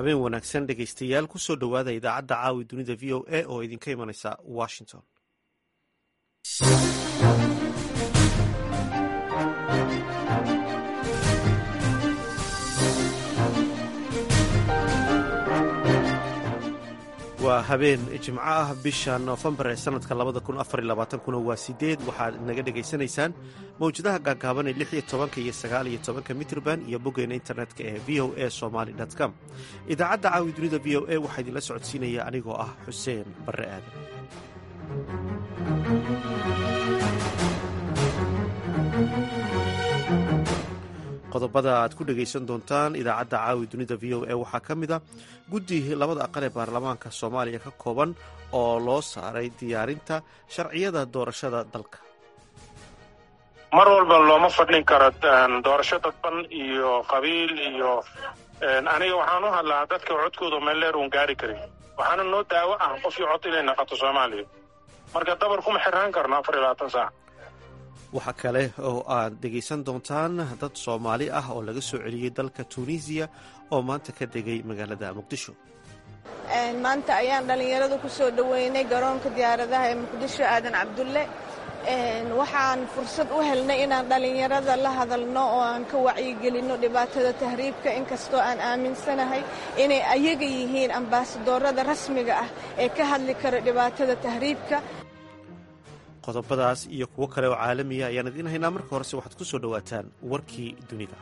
habeen wanaagsan dhegaystayaal kusoo dhowaada idaacadda caawi dunida v o a oo idinka imanaysa washington waa habeen jimco ah bisha noofembar ee sanadka labada kun afar iyo labaatankuna waa sideed waxaad naga dhegaysanaysaan mawjadaha gaagaaban ee lix iyo tobanka iyo sagaal iyo tobanka mitrban iyo boggeena internetka ee v o a somaly com idaacadda caawi dunida v o a waxaa idinla socodsiinaya anigoo ah xuseen barre aadan qodobada aad ku dhegaysan doontaan idaacadda caawi dunida v o a waxaa ka mid a guddi labada aqal ee baarlamaanka soomaaliya ka kooban oo loo saaray diyaarinta sharciyada doorashada dalka mar walba looma fadhin karo doorasho dadban iyo qabiil iyo aniga waxaan u hadlaa dadka codkooda meel dheer uun gaari karin waxaana noo daawo ah qofkii cod inay naqato soomaaliya marka dabar kuma xiraan karno afar iyo labaatan saac waxaa kale oo aad dhegaysan doontaan dad soomaali ah oo laga soo celiyey dalka tuuniisiya oo maanta ka degay magaalada muqdisho maanta ayaan dhallinyarada ku soo dhoweynay garoonka diyaaradaha ee muqdisho aadan cabdulle waxaan fursad u helnay inaan dhallinyarada la hadalno oo aan ka wacyigelinno dhibaatada tahriibka inkastoo aan aaminsanahay inay ayaga yihiin ambaasadoorada rasmiga ah ee ka hadli kara dhibaatada tahriibka qodobadaas iyo kuwo kale oo caalamiya ayaan idiin haynaa marka horese waxaad ku soo dhowaataan warkii dunida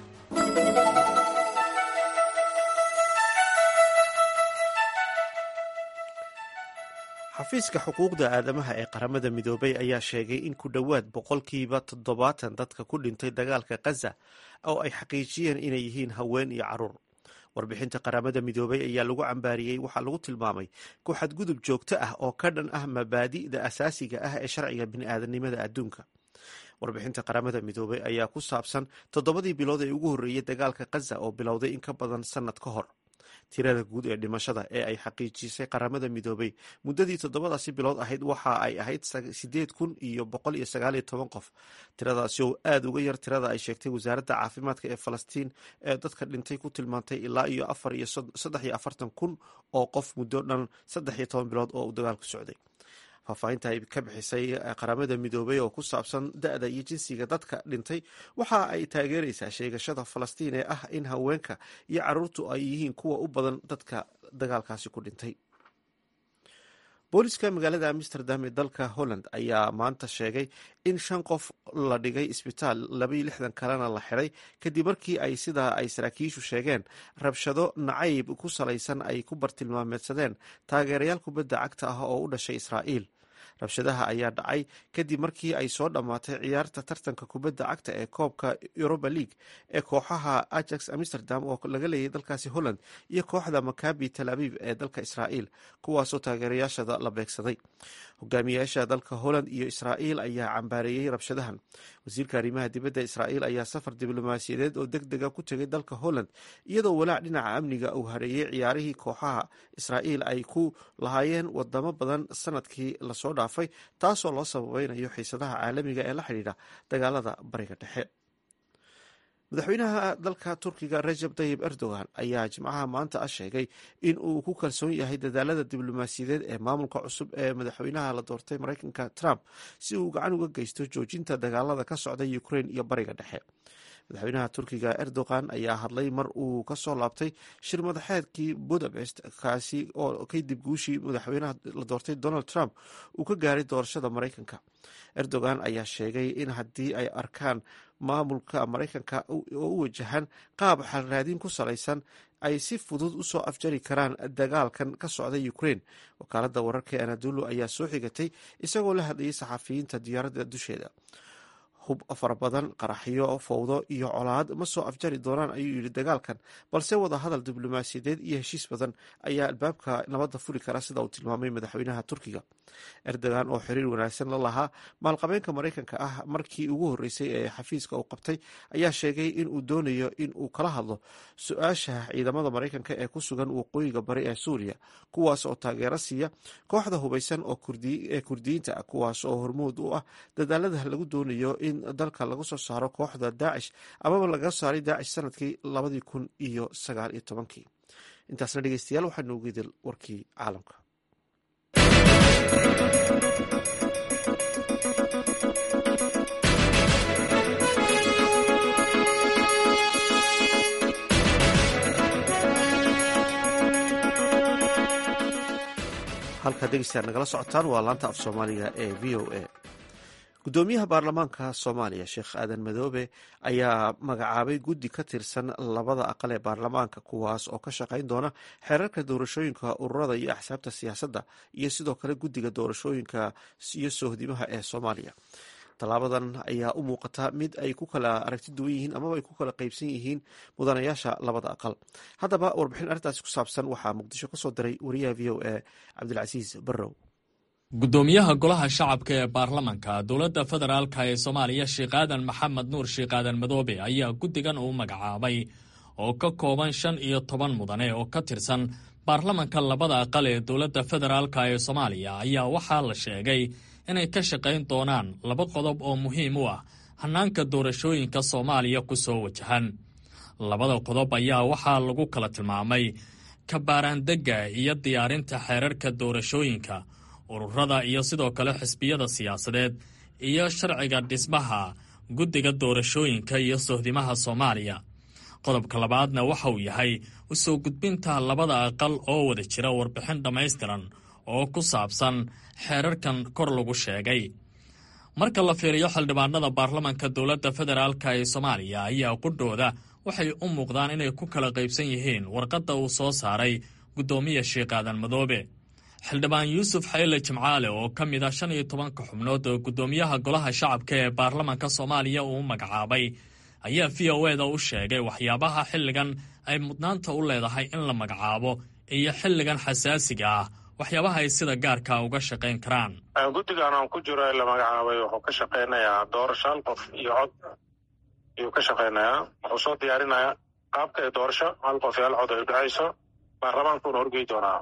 xafiiska xuquuqda aadamaha ee qaramada midoobay ayaa sheegay in ku dhowaad boqolkiiba toddobaatan dadka ku dhintay dagaalka khaza oo ay xaqiijiyeen inay yihiin haween iyo caruur warbixinta qaramada midoobay ayaa lagu cambaariyey waxaa lagu tilmaamay ku xadgudub joogto ah oo ka dhan ah mabaadi'da asaasiga ah ee sharciga bini'aadanimada adduunka warbixinta qaramada midoobay ayaa ku saabsan toddobadii bilood ee ugu horreeyey dagaalka khaza oo bilowday in ka badan sannad ka hor tirada guud ee dhimashada ee ay xaqiijisay qaramada midoobay muddadii toddobadaasi bilood ahayd waxa ay ahayd sideed kun iyo boqol iyo sagaaliyo toban qof tiradaasi oo aada uga yar tirada ay sheegtay wasaaradda caafimaadka ee falastiin ee dadka dhintay ku tilmaantay ilaa iyo afar iyo saddex iyo afartan kun oo qof muddo dhan saddex iyo toban bilood oo uu dagaalku socday faahfaahinta ay ka bixisay qaramada midoobay oo ku saabsan da-da iyo jinsiga dadka dhintay waxa ay taageeraysaa sheegashada falastiin ee ah in haweenka iyo caruurtu ay yihiin kuwa u badan dadka dagaalkaasi ku dhintay booliska magaalada amsterdam ee dalka holland ayaa maanta sheegay in shan qof la dhigay isbitaal labaiyo lixdan kalena la xiday kadib markii ay sidaa ay saraakiishu sheegeen rabshado nacayb ku salaysan ay ku bartilmaameedsadeen taageerayaal kubadda cagta ah oo u dhashay israa'iil rabshadaha ayaa dhacay kadib markii ay soo dhammaatay ciyaarta tartanka kubadda cagta ee koobka europa league ee kooxaha ajax amsterdam oo laga leeyay dalkaasi holland iyo kooxda makabi tel abiib ee dalka israa'iil kuwaasoo taageerayaashada la beegsaday hogaamiyayaasha dalka holland iyo israa'iil ayaa cambaareeyey rabshadahan wasiirka arrimaha dibadda israa'iil ayaa safar diblomaasiyadeed oo deg dega ku tegay dalka holland iyadoo walaac dhinaca amniga uu hareeyey ciyaarihii kooxaha israa'iil ay ku lahaayeen wadamo badan sanadkii lasoo dhaafay taasoo loo sababeynayo xiisadaha caalamiga ee la xidhiidha dagaalada bariga dhexe madaxweynaha dalka turkiga rajab tayib erdogan ayaa jimcaha maanta ah sheegay in uu ku kalsoon yahay dadaalada diblomaasiyadeed ee maamulka cusub ee madaxweynaha la doortay mareykanka trump si uu gacan uga geysto joojinta dagaalada ka socda ukrain iyo bariga dhexe madaxweynaha turkiga erdogan ayaa hadlay mar uu kasoo laabtay shir madaxeedkii budapest kaasi oo kadib guushii madaxweynaha la doortay donald trump uu ka gaaray doorashada mareykanka erdogan ayaa sheegay in haddii ay arkaan maamulka mareykanka oo u wajahan qaab xalraadin ku salaysan ay si fudud usoo afjari karaan dagaalkan ka socda ukrain wakaalada wararka ee anadulu ayaa soo xigatay isagoo la hadlayay saxafiyiinta diyaaradda dusheeda hub fara badan qaraxyo fowdo iyo colaad ma soo afjari doonaan ayuu yidhi dagaalkan balse wada hadal diblomaasiyadeed iyo heshiis badan ayaa albaabka nabadda furi kara sida uu tilmaamay madaxweynaha turkiga erdogan oo xiriir wanaagsan la lahaa maalqabeenka mareykanka ah markii ugu horreysay ee xafiiska uu qabtay ayaa sheegay in uu doonayo in uu kala hadlo su-aasha ciidamada mareykanka ee ku sugan waqooyiga bari ee suuriya kuwaas oo taageero siiya kooxda hubeysan ee kurdiyiinta ah kuwaas oo hormuud u ah dadaalada lagu doonayo in dalka lagu soo saaro kooxda daacish amaba laga saaray daacish sanadkii labadii kun iyo sagaal iyo tobankii intaasna dhegeystayaal waxaa noogu idil warkii caalamka halkaad dhegeystayaal nagala socotaan waa laanta af soomaaliga ee v o a gudoomiyaha baarlamaanka soomaaliya sheekh aadan madoobe ayaa magacaabay guddi ka tirsan labada aqal ee baarlamaanka kuwaas oo ka shaqayn doona xeerarka doorashooyinka ururada iyo axsaabta siyaasadda iyo sidoo kale guddiga doorashooyinka iyo sohdimaha ee soomaaliya tallaabadan ayaa u muuqata mid ay ku kala aragti duwan yihiin amaba ay ku kala qeybsan yihiin mudanayaasha labada aqal haddaba warbixin arrintaasi ku saabsan waxaa muqdisho kasoo diray wariyaha v o a cabdilcasiis barrow gudoomiyaha golaha shacabka ee baarlamanka dowladda federaalka ee soomaaliya sheekh aadan maxamed nuur sheekh aadan madoobe ayaa guddigan uu magacaabay oo ka kooban shan iyo toban mudane oo ka tirsan baarlamanka labada aqal ee dowladda federaalka ee soomaaliya ayaa waxaa la sheegay inay ka shaqayn doonaan laba qodob oo muhiim u ah hannaanka doorashooyinka soomaaliya ku soo wajahan labada qodob ayaa waxaa lagu kala tilmaamay kabaaraandegga iyo diyaarinta xeerarka doorashooyinka ururada iyo sidoo kale xisbiyada siyaasadeed iyo sharciga dhismaha guddiga doorashooyinka iyo sohdimaha soomaaliya qodobka labaadna waxa uu yahay u soo gudbinta labada aqal oo wada jira warbixin dhammaystiran oo ku saabsan xeerarkan kor lagu sheegay marka la fiiriyo xildhibaanada baarlamanka dowladda federaalka ee soomaaliya ayaa qudhooda waxay u muuqdaan inay ku kala qaybsan yihiin warqadda uu soo saaray guddoomiya sheekh aadan madoobe xildhibaan yuusuf xayle jimcaale oo ka mid ah shan iyo tobanka xubnood oo guddoomiyaha golaha shacabka ee baarlamanka soomaaliya uu magacaabay ayaa v o eda u sheegay waxyaabaha xilligan ay mudnaanta u leedahay in la magacaabo iyo xilligan xasaasiga ah waxyaabaha ay sida gaarka uga shaqayn karaan guddigan aan ku jiro ee la magacaabay wuxuu ka shaqaynayaa doorasho hal qof iyo cod ayuu ka shaqaynayaa wuxuu soo diyaarinayaa qaabka ee doorasho hal qof iyo hal cod ay udhexayso baarlamaankuuna horgey doonaa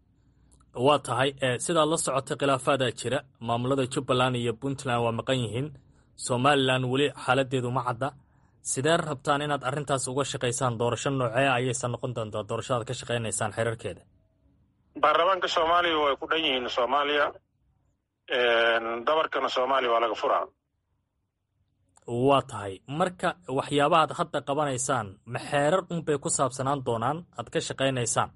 waa tahay sidaad la socotay khilaafaadaa jira maamulada jubbaland iyo puntland waa maqan yihiin somalilan weli xaaladeedu ma cadda sidee rabtaan inaad arrintaas uga shaqaysaan doorasho noocee ayaysan noqon doontaa doorashadaad ka shaqaynaysaan xeerarkeeda baarlamaanka soomaaliya way ku dhan yihiin soomaaliya dabarkana soomaaliya waa laga furaa waa tahay marka waxyaabahaad hadda qabanaysaan ma xeerar unbay ku saabsanaan doonaan aad ka shaqaynaysaan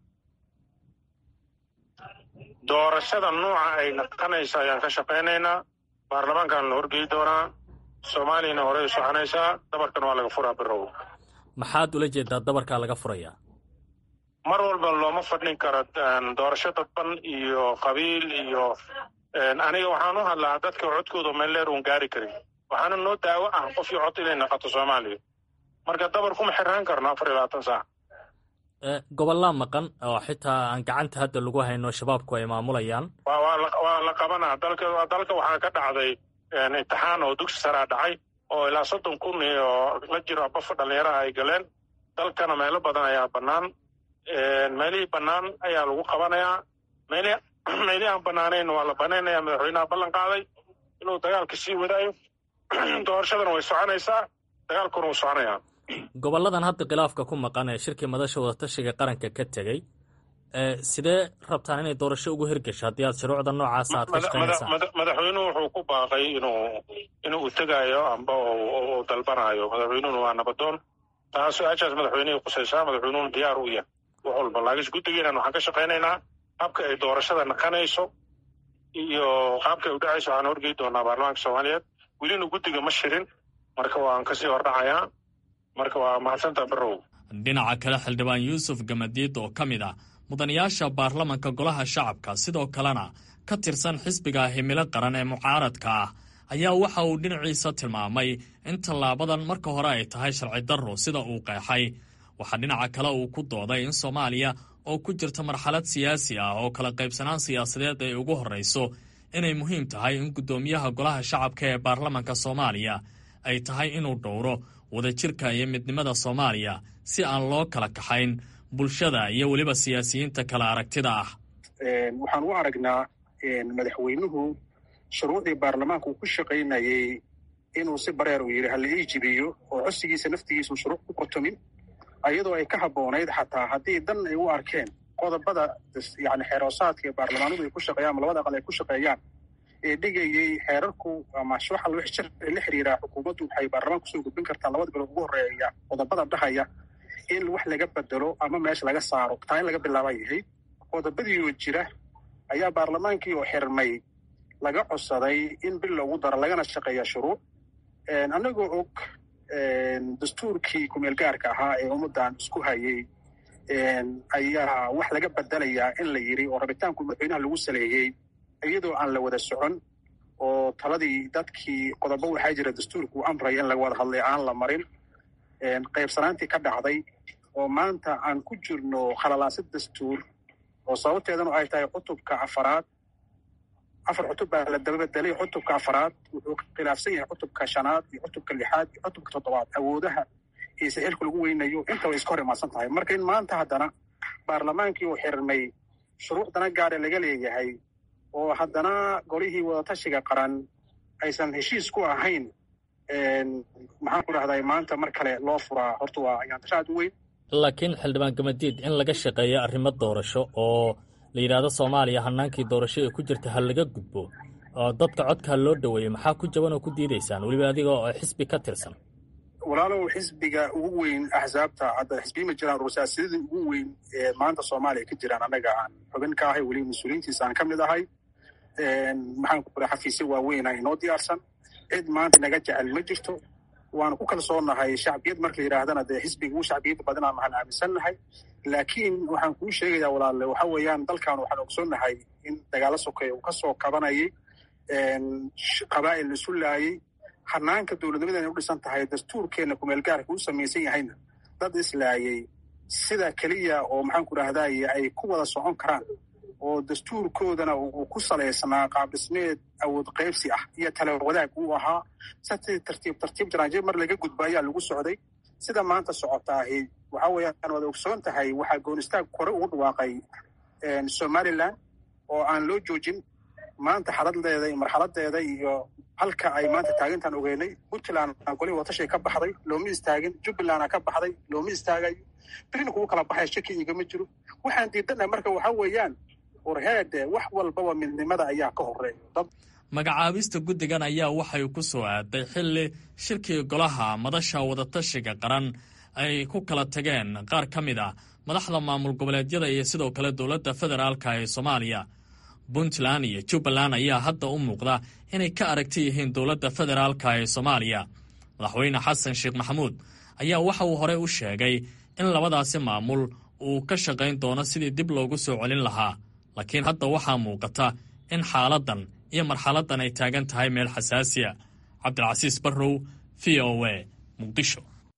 doorashada nuuca ay naqanaysa ayaan ka shaqaynaynaa baarlamaankan la horgey doonaa soomaaliyana horey soconaysaa dabarkan waa laga furaa birow maxaad ula jeedaa dabarkaa laga furayaa mar walba looma fadhin karo doorasho dadban iyo qabiil iyo aniga waxaan u hadlaa dadka codkooda meelleer uun gaari karin waxaana noo daawo ah qofkii cod inay naqato soomaaliya marka dabar kuma xirnaan karno afar iyo labaatan saac gobollaa maqan oo xitaa aan gacanta hadda lagu hayno shabaabku ay maamulayaan waa la qabanaa dalka dalka waxaa ka dhacday imtixaan oo dugsi saraa dhacay oo ilaa soddon kun iyo la jiro bafa dhallinyaraha ay galeen dalkana meelo badan ayaa bannaan meelihii bannaan ayaa lagu qabanayaa meelihii aan bannaanayn waa la banaynaya madaxweynaha ballan qaaday inuu dagaalka sii wadaayo doorashadana way soconaysaa dagaalkuna wuu soconayaa gobolladan hadda khilaafka ku maqan ee shirkii madasha wadatashiga qaranka ka tegey sidee rabtaan inay doorasho ugu hirgasho haddii aad shuruucda noocaasa aad ka shaqaynaysaan madaxweynuhu wuxuu ku baaqay inuu inuu tegaayo amba uu dalbanaayo madaxweynuhuna waa nabadoon taa su-aashaas madaxweynihii qusaysaa madaxweynuhuna diyaar u yahay wax walba laakiinse guddigeenan waxaan ka shaqaynaynaa qaabka ay doorashada naqanayso iyo qaabka ay udhacayso waxaan horgey doonaa baarlamaanka soomaaliyeed welina guddiga ma shirin marka waan kasii hordhacayaa marka waa mahadsantaa barow dhinaca kale xildhibaan yuusuf gamadiid oo ka mid ah mudanayaasha baarlamanka golaha shacabka sidoo kalena ka tirsan xisbiga himilo qaran ee mucaaradka ah ayaa waxa uu dhinaciisa tilmaamay in tallaabadan marka hore ay tahay sharci darro sida uu qeexay waxaa dhinaca kale uu ku dooday in soomaaliya oo ku jirta marxalad siyaasi ah oo kala qaybsanaan siyaasadeed ay ugu horrayso inay muhiim tahay in guddoomiyaha golaha shacabka ee baarlamanka soomaaliya ay tahay inuu dhowro wadajirka iyo midnimada soomaaliya si aan loo kala kaxayn bulshada iyo weliba siyaasiyiinta kala aragtida ah waxaan u aragnaa madaxweynuhu shuruucdii baarlamaanka uu ku shaqaynayey inuu si bareer uu yidhi hala ii jibiyo oo codsigiisa naftigiisu shuruuc ku qotomin ayadoo ay ka habboonayd xataa haddii dan ay u arkeen qodobada yani xeeroosaadka ee baarlamaanadu ay ku shaqeeyaan ama labada aqal ay ku shaqeeyaan ee dhigayay xeerarku ama waxa loo sharci la xiriiraa xukuumaddu waxay baarlamaanka kusoo gudbin kartaa labada bilood ugu horreeya qodobada dhahaya in wax laga bedelo ama meesha laga saaro taa in laga bilaabay ahayd qodobadiioo jira ayaa baarlamaankii oo xirmay laga codsaday in bil loogu daro lagana shaqeeya shuruuc annagoo og dastuurkii kumeel gaarka ahaa ee ummaddan isku hayay ayaa wax laga bedelayaa in la yidhi oo rabitaanku madaxweynaha lagu saleeyey iyadoo aan la wada socon oo taladii dadkii qodobo waxaa jira dastuurku u amraya in laga wada hadlay aan la marin qaybsanaantii ka dhacday oo maanta aan ku jirno khalalaasid dastuur oo sababteedanu ay tahay cutubka afaraad afar cutub baa la dababedelay cutubka afaraad wuxuu khilaafsan yahay cutubka shanaad iyo cutubka lixaad iyo cutubka toddobaad awoodaha iyo saxiilka lagu weynayo inta way iska hor imaadsan tahay marka in maanta haddana baarlamaankii uu xirmay shuruucdana gaare laga leeyahay oo haddana golihii wadatashiga qaran aysan heshiis ku ahayn maxaan ku dhahday maanta mar kale loo furaa horta waa ayaantasha aad u weyn laakiin xildhibaan gamadiid in laga shaqeeyo arrimo doorasho oo la yidhaahdo soomaaliya hanaankii doorasho ee ku jirta ha laga gudbo oo dadka codka ha loo dhoweeyo maxaa ku jaban oo ku diidaysaan weliba adiga oo xisbi ka tirsan walaalow xisbiga ugu weyn axsaabta hadda xisbiyi ma jiraan rursaasidadii ugu weyn ee maanta soomaaliya ka jiraan annaga aan xubin ka ahay weliba mas-uuliyiintiisa aan ka mid ahay maxaan ku raa xafiisyo waaweyna inoo diyaarsan cid maanta naga jecel ma jirto waana ku kalsoonahay shacbiyad marka la yidhaahdana dee xisbiga ugu shacbiyadda badanaa maxaan aaminsannahay laakiin waxaan kuu sheegayaa walaalle waxa weeyaan dalkan waxaan ogsoonnahay in dagaalo sokeeya uu ka soo kabanayay qabaa'il la isu laayay hanaanka dowladnimadan ay u dhisan tahay dastuurkeenna kumeel gaarka u samaysan yahayna dad islaayay sida keliya oo maxaan ku dhahdaye ay ku wada socon karaan oo dastuurkoodana uu ku salaysnaa qaabdhismeed awood qaybsi ah iyo tala wadaag uu ahaa sati tartiib tartiib jaraanjir mar laga gudba ayaa lagu socday sida maanta socotaahi waxa weeyaan waad ogsoon tahay waxaa goonistaag kore ugu dhawaaqay somalilan oo aan loo joojin maanta xaladdeeda iyo marxaladeeda iyo halka ay maanta taagintaan ogeynay puntland golihii watashay ka baxday looma istaagin jubbaland ka baxday looma istaagayo birina kugu kala baxaya shaki igama jiro waxaan diidanahay marka waxa weeyaan warheede wax walbaba midnimada ayaa ka horeeya magacaabista guddigan ayaa waxay ku soo aaday xilli shirkii golaha madasha wadatashiga qaran ay ku kala tageen qaar ka mid ah madaxda maamul goboleedyada iyo sidoo kale dowladda federaalka ee soomaaliya puntland iyo jubbaland ayaa hadda u muuqda inay ka aragti yihiin dowladda federaalka ee soomaaliya madaxweyne xasan sheekh maxamuud ayaa waxa uu horey u sheegay in labadaasi maamul uu ka shaqayn doono sidii dib loogu soo celin lahaa laakiin hadda waxaa muuqata in xaaladdan iyo marxaladdan ay taagan tahay meel xasaasiya cabdilcasiis barrow v o a muqdisho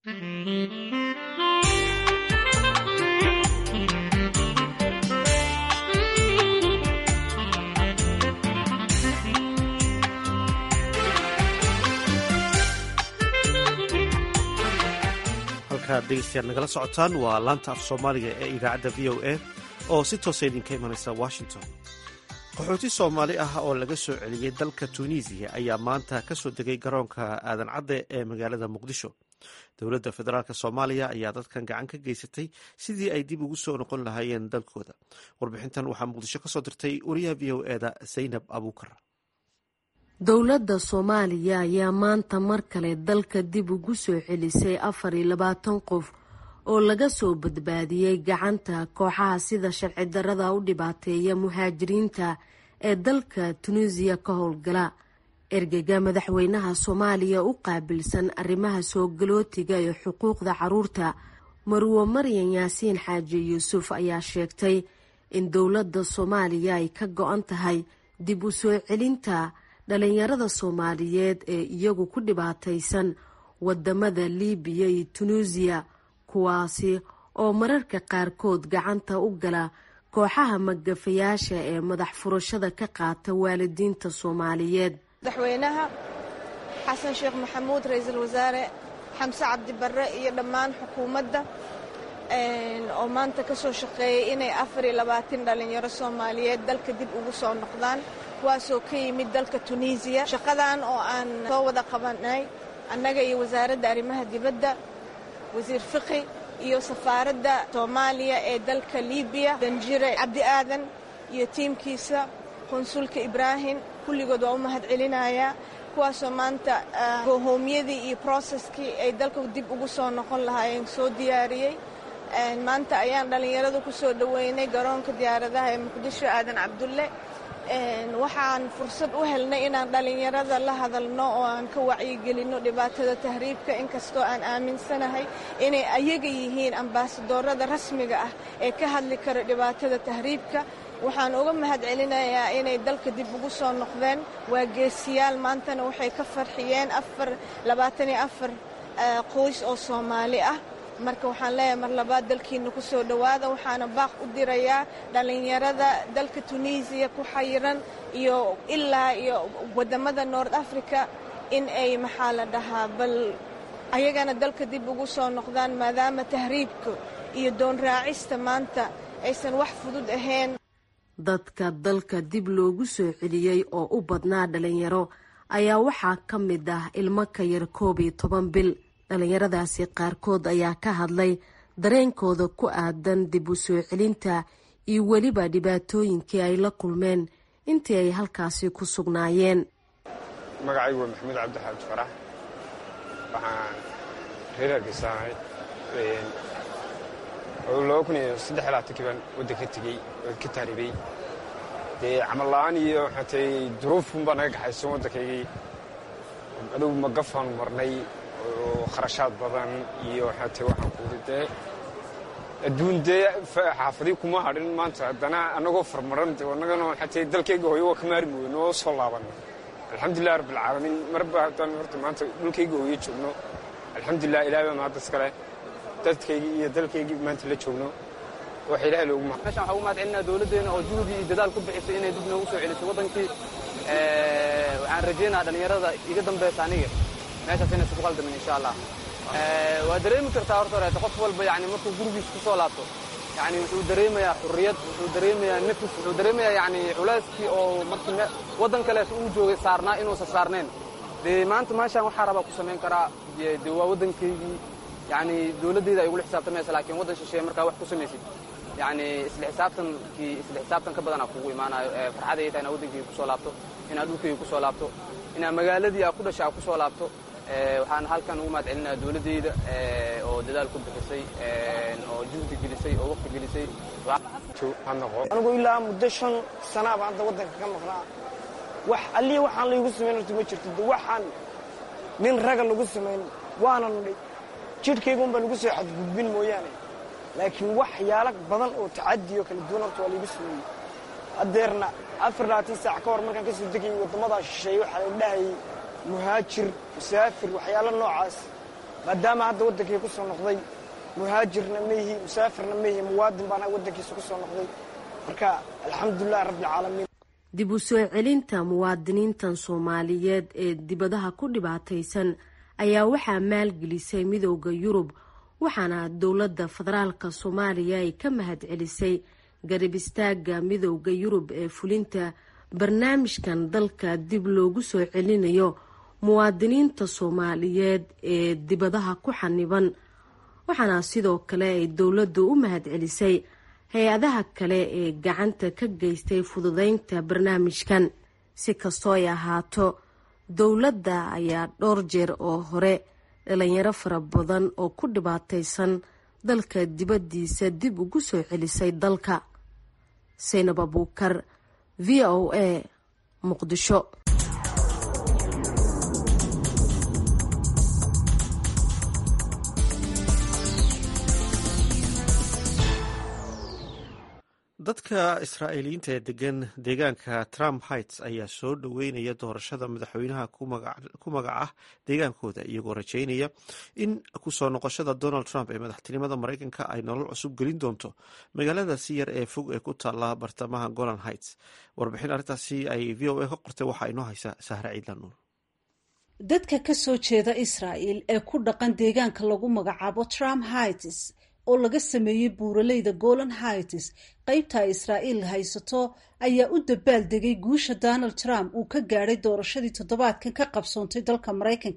halkaad dhegeystayaal nagala socotaan waa laanta af soomaaliga ee idaacadda v o a oo si toosa idinka imanaysa washington qaxooti soomaali ah oo laga soo celiyey dalka tunisiya ayaa maanta ka soo degay garoonka aadan cadde ee magaalada muqdisho dowladda federaalk soomaaliya ayaa dadkan gacan ka geysatay sidii ay dib ugu soo noqon lahaayeen dalkooda warbixintan waxaa muqdisho ka soo dirtay wariyaha v o eda zaynab abuukar dowladda soomaaliya ayaa maanta mar kale dalka dib ugu soo celisay afar iyo labaatan qof oo laga soo badbaadiyey gacanta kooxaha sida sharci darada u dhibaateeya muhaajiriinta ee dalka tunisiya ka howlgala ergega madaxweynaha soomaaliya u qaabilsan arrimaha soo galootiga iyo xuquuqda caruurta marwo maryan yaasiin xaaji yuusuf ayaa sheegtay in dowladda soomaaliya ay ka go-an tahay dib u soo celinta dhalinyarada soomaaliyeed ee iyagu ku dhibaataysan wadamada liibiya iyo tunuusiya kuwaasi oo mararka qaarkood gacanta u gala kooxaha magafayaasha ee madax furashada ka qaata waalidiinta soomaaliyeed madaxweynaha xasan sheekh maxamuud ra-iisul wasaare xamse cabdi barre iyo dhammaan xukuumadda oo maanta ka soo shaqeeyay inay afar iyo labaatan dhalinyaro soomaaliyeed dalka dib ugu soo noqdaan kuwaasoo ka yimid dalka tunisiya shaqadan oo aan soo wada qabanay annaga iyo wasaaradda arrimaha dibadda wasiir fiqi iyo safaaradda soomaaliya ee dalka libiya danjire cabdi aadan iyo tiimkiisa qunsulka ibraahim kulligood waa u mahad celinayaa kuwaasoo maanta hoomyadii iyo broseskii ay dalka dib ugu soo noqon lahaayeen soo diyaariyey maanta ayaan dhallinyaradu ku soo dhoweynay garoonka diyaaradaha ee muqdisho aadan cabdulle waxaan fursad u helnay inaan dhallinyarada la hadalno oo aan ka wacyigelinno dhibaatada tahriibka inkastoo aan aaminsanahay inay ayaga yihiin ambaasadoorada rasmiga ah ee ka hadli kara dhibaatada tahriibka waxaan uga mahad celinayaa inay dalka dib ugu soo noqdeen waa geesiyaal maantana waxay ka farxiyeen afarlabaataniyo afar qoys oo soomaali ah marka waxaan leeyahay mar labaad dalkiina ku soo dhowaada waxaana baaq u dirayaa dhallinyarada dalka tunisiya ku xayiran iyo ilaa iyo waddamada nord africa in ay maxaa la dhahaa bal ayagana dalka dib ugu soo noqdaan maadaama tahriibka iyo doon raacista maanta aysan wax fudud ahayn dadka dalka dib loogu soo celiyey oo u badnaa dhalinyaro ayaa waxaa ka mid ah ilmo ka yar koob iyo toban bil dhalinyaradaasi qaarkood ayaa ka hadlay dareenkooda ku aadan dib u soo celinta iyo weliba dhibaatooyinkii ay la kulmeen intii ay halkaasi ku sugnaayeen magacaygu waa maxamuud cabdixaabdi farax waxaan reer hargeysaanahay laba kun iyo saddex labaatankii baan waddan ka tegey oo ka taaribay dee camal la'aan iyo waxaa tay duruufun baa naga gaxaysan waddankaygii adugu magafaanu marnay oo kharashaad badan iyo waxaa tay waxaan kuuri dee adduun dee xaafadii kuma hadhin maanta haddana annagoo farmaran annagana waxaa tay dalkayga hooyo waa ka maarmi weyno oo soo laabanno alxamdulilah rabbilcaalamiin marba haddaan horta maanta dhulkayga hooyo joogno alxamdulilah ilahay baa mahaddas kale dadkaygii iyo dalkaygii maanta la joogno waxa ilahay loogu mahad meeshaan waxaan u mahad celinaa dowladdeena oo juhdi iyo dadaal ku bixisay inay dib noogu soo celisay waddankii waxaan rajaynaha dhallinyarada iga dambaysa aniga meeshaas inaysu ku qaldamin insha allah waa dareemi kartaa horta horeeta qof walba yani markuu gurigiisa ku soo laabto yani wuxuu dareemayaa xurriyad wuxuu dareemayaa nafis wuxuu dareemayaa yani culeyskii oo markii waddan kalees uu joogay saarnaa inuusan saarnayn dee maanta meeshaan waxaa rabaa ku samayn karaa dee waa waddankaygii yani dowladdeyda ay igula xisaabtamaysa laakiin waddan shisheeye markaa wax ku samaysid yani isla xisaabtankii isla xisaabtan ka badanaa kugu imaanayo farxaday tahay inaa waddankayga kusoo laabto inaad dhulkayga kusoo laabto inaa magaaladii aa ku dhasha aa kusoo laabto waxaan halkan ugu mahad celinaya dowladdeyda oo dadaal ku bixisay oo juhdi gelisay oo waqti gelisay anigu ilaa muddo shan sanaa baan hadda waddanka ka maqnaa wax allii waxaan laygu samayn horta ma jirto de waxaan nin raga lagu samayn waana nudhay jidhkaygun baa lagu soo xadgudbin mooyaane laakiin waxyaalo badan oo tacadiyo kala duwan horta waa laygu sameeyey haddeerna afar labaatan saac ka hor markaan ka soo degayay waddamadaa shisheeye waxaa la dhahayay muhaajir musaafir waxyaalo noocaas maadaama hadda waddankii ku soo noqday muhaajirna maihi musaafirna maihi muwaadin baana waddankiisa ku soo noqday marka alxamdulilahi rabbialcaalamiin dib u soo celinta muwaadiniintan soomaaliyeed ee dibadaha ku dhibaataysan ayaa waxaa maalgelisay midooda yurub waxaana dowladda federaalka soomaaliya ay ka mahad celisay garab istaaga midooda yurub ee fulinta barnaamijkan dalka dib loogu soo celinayo muwaadiniinta soomaaliyeed ee dibadaha ku xaniban waxaana sidoo kale ay dowladdu u mahad celisay hay-adaha kale ee gacanta ka geystay fududeynta barnaamijkan si kastoo ay ahaato dowladda ayaa dhowr jeer oo hore dhalinyaro fara badan oo ku dhibaataysan dalka dibaddiisa dib ugu soo celisay dalka saynab abuukar v o a muqdisho dadka israa'iiliyiinta ee degan deegaanka trump heights ayaa soo dhoweynaya doorashada madaxweynaha ku magac ah deegaankooda iyagoo rajeynaya in kusoo noqoshada donald trump ee madaxtinimada mareykanka ay nolol cusub gelin doonto magaalada si yar ee fog ee ku taala bartamaha golan heights warbixin arrintaasi ay v o a ka qortay waxaa inoo haysa sahre ciidlan nuur dadka ka soo jeeda israa'il ee ku dhaqan deegaanka lagu magacaabo trump heights oo laga sameeyey buuraleyda golan heights qaybta israa'iil haysato ayaa u dabaal degay guusha donald trump uu ka gaadhay doorashadii toddobaadkan ka qabsoontay dalka maraykanka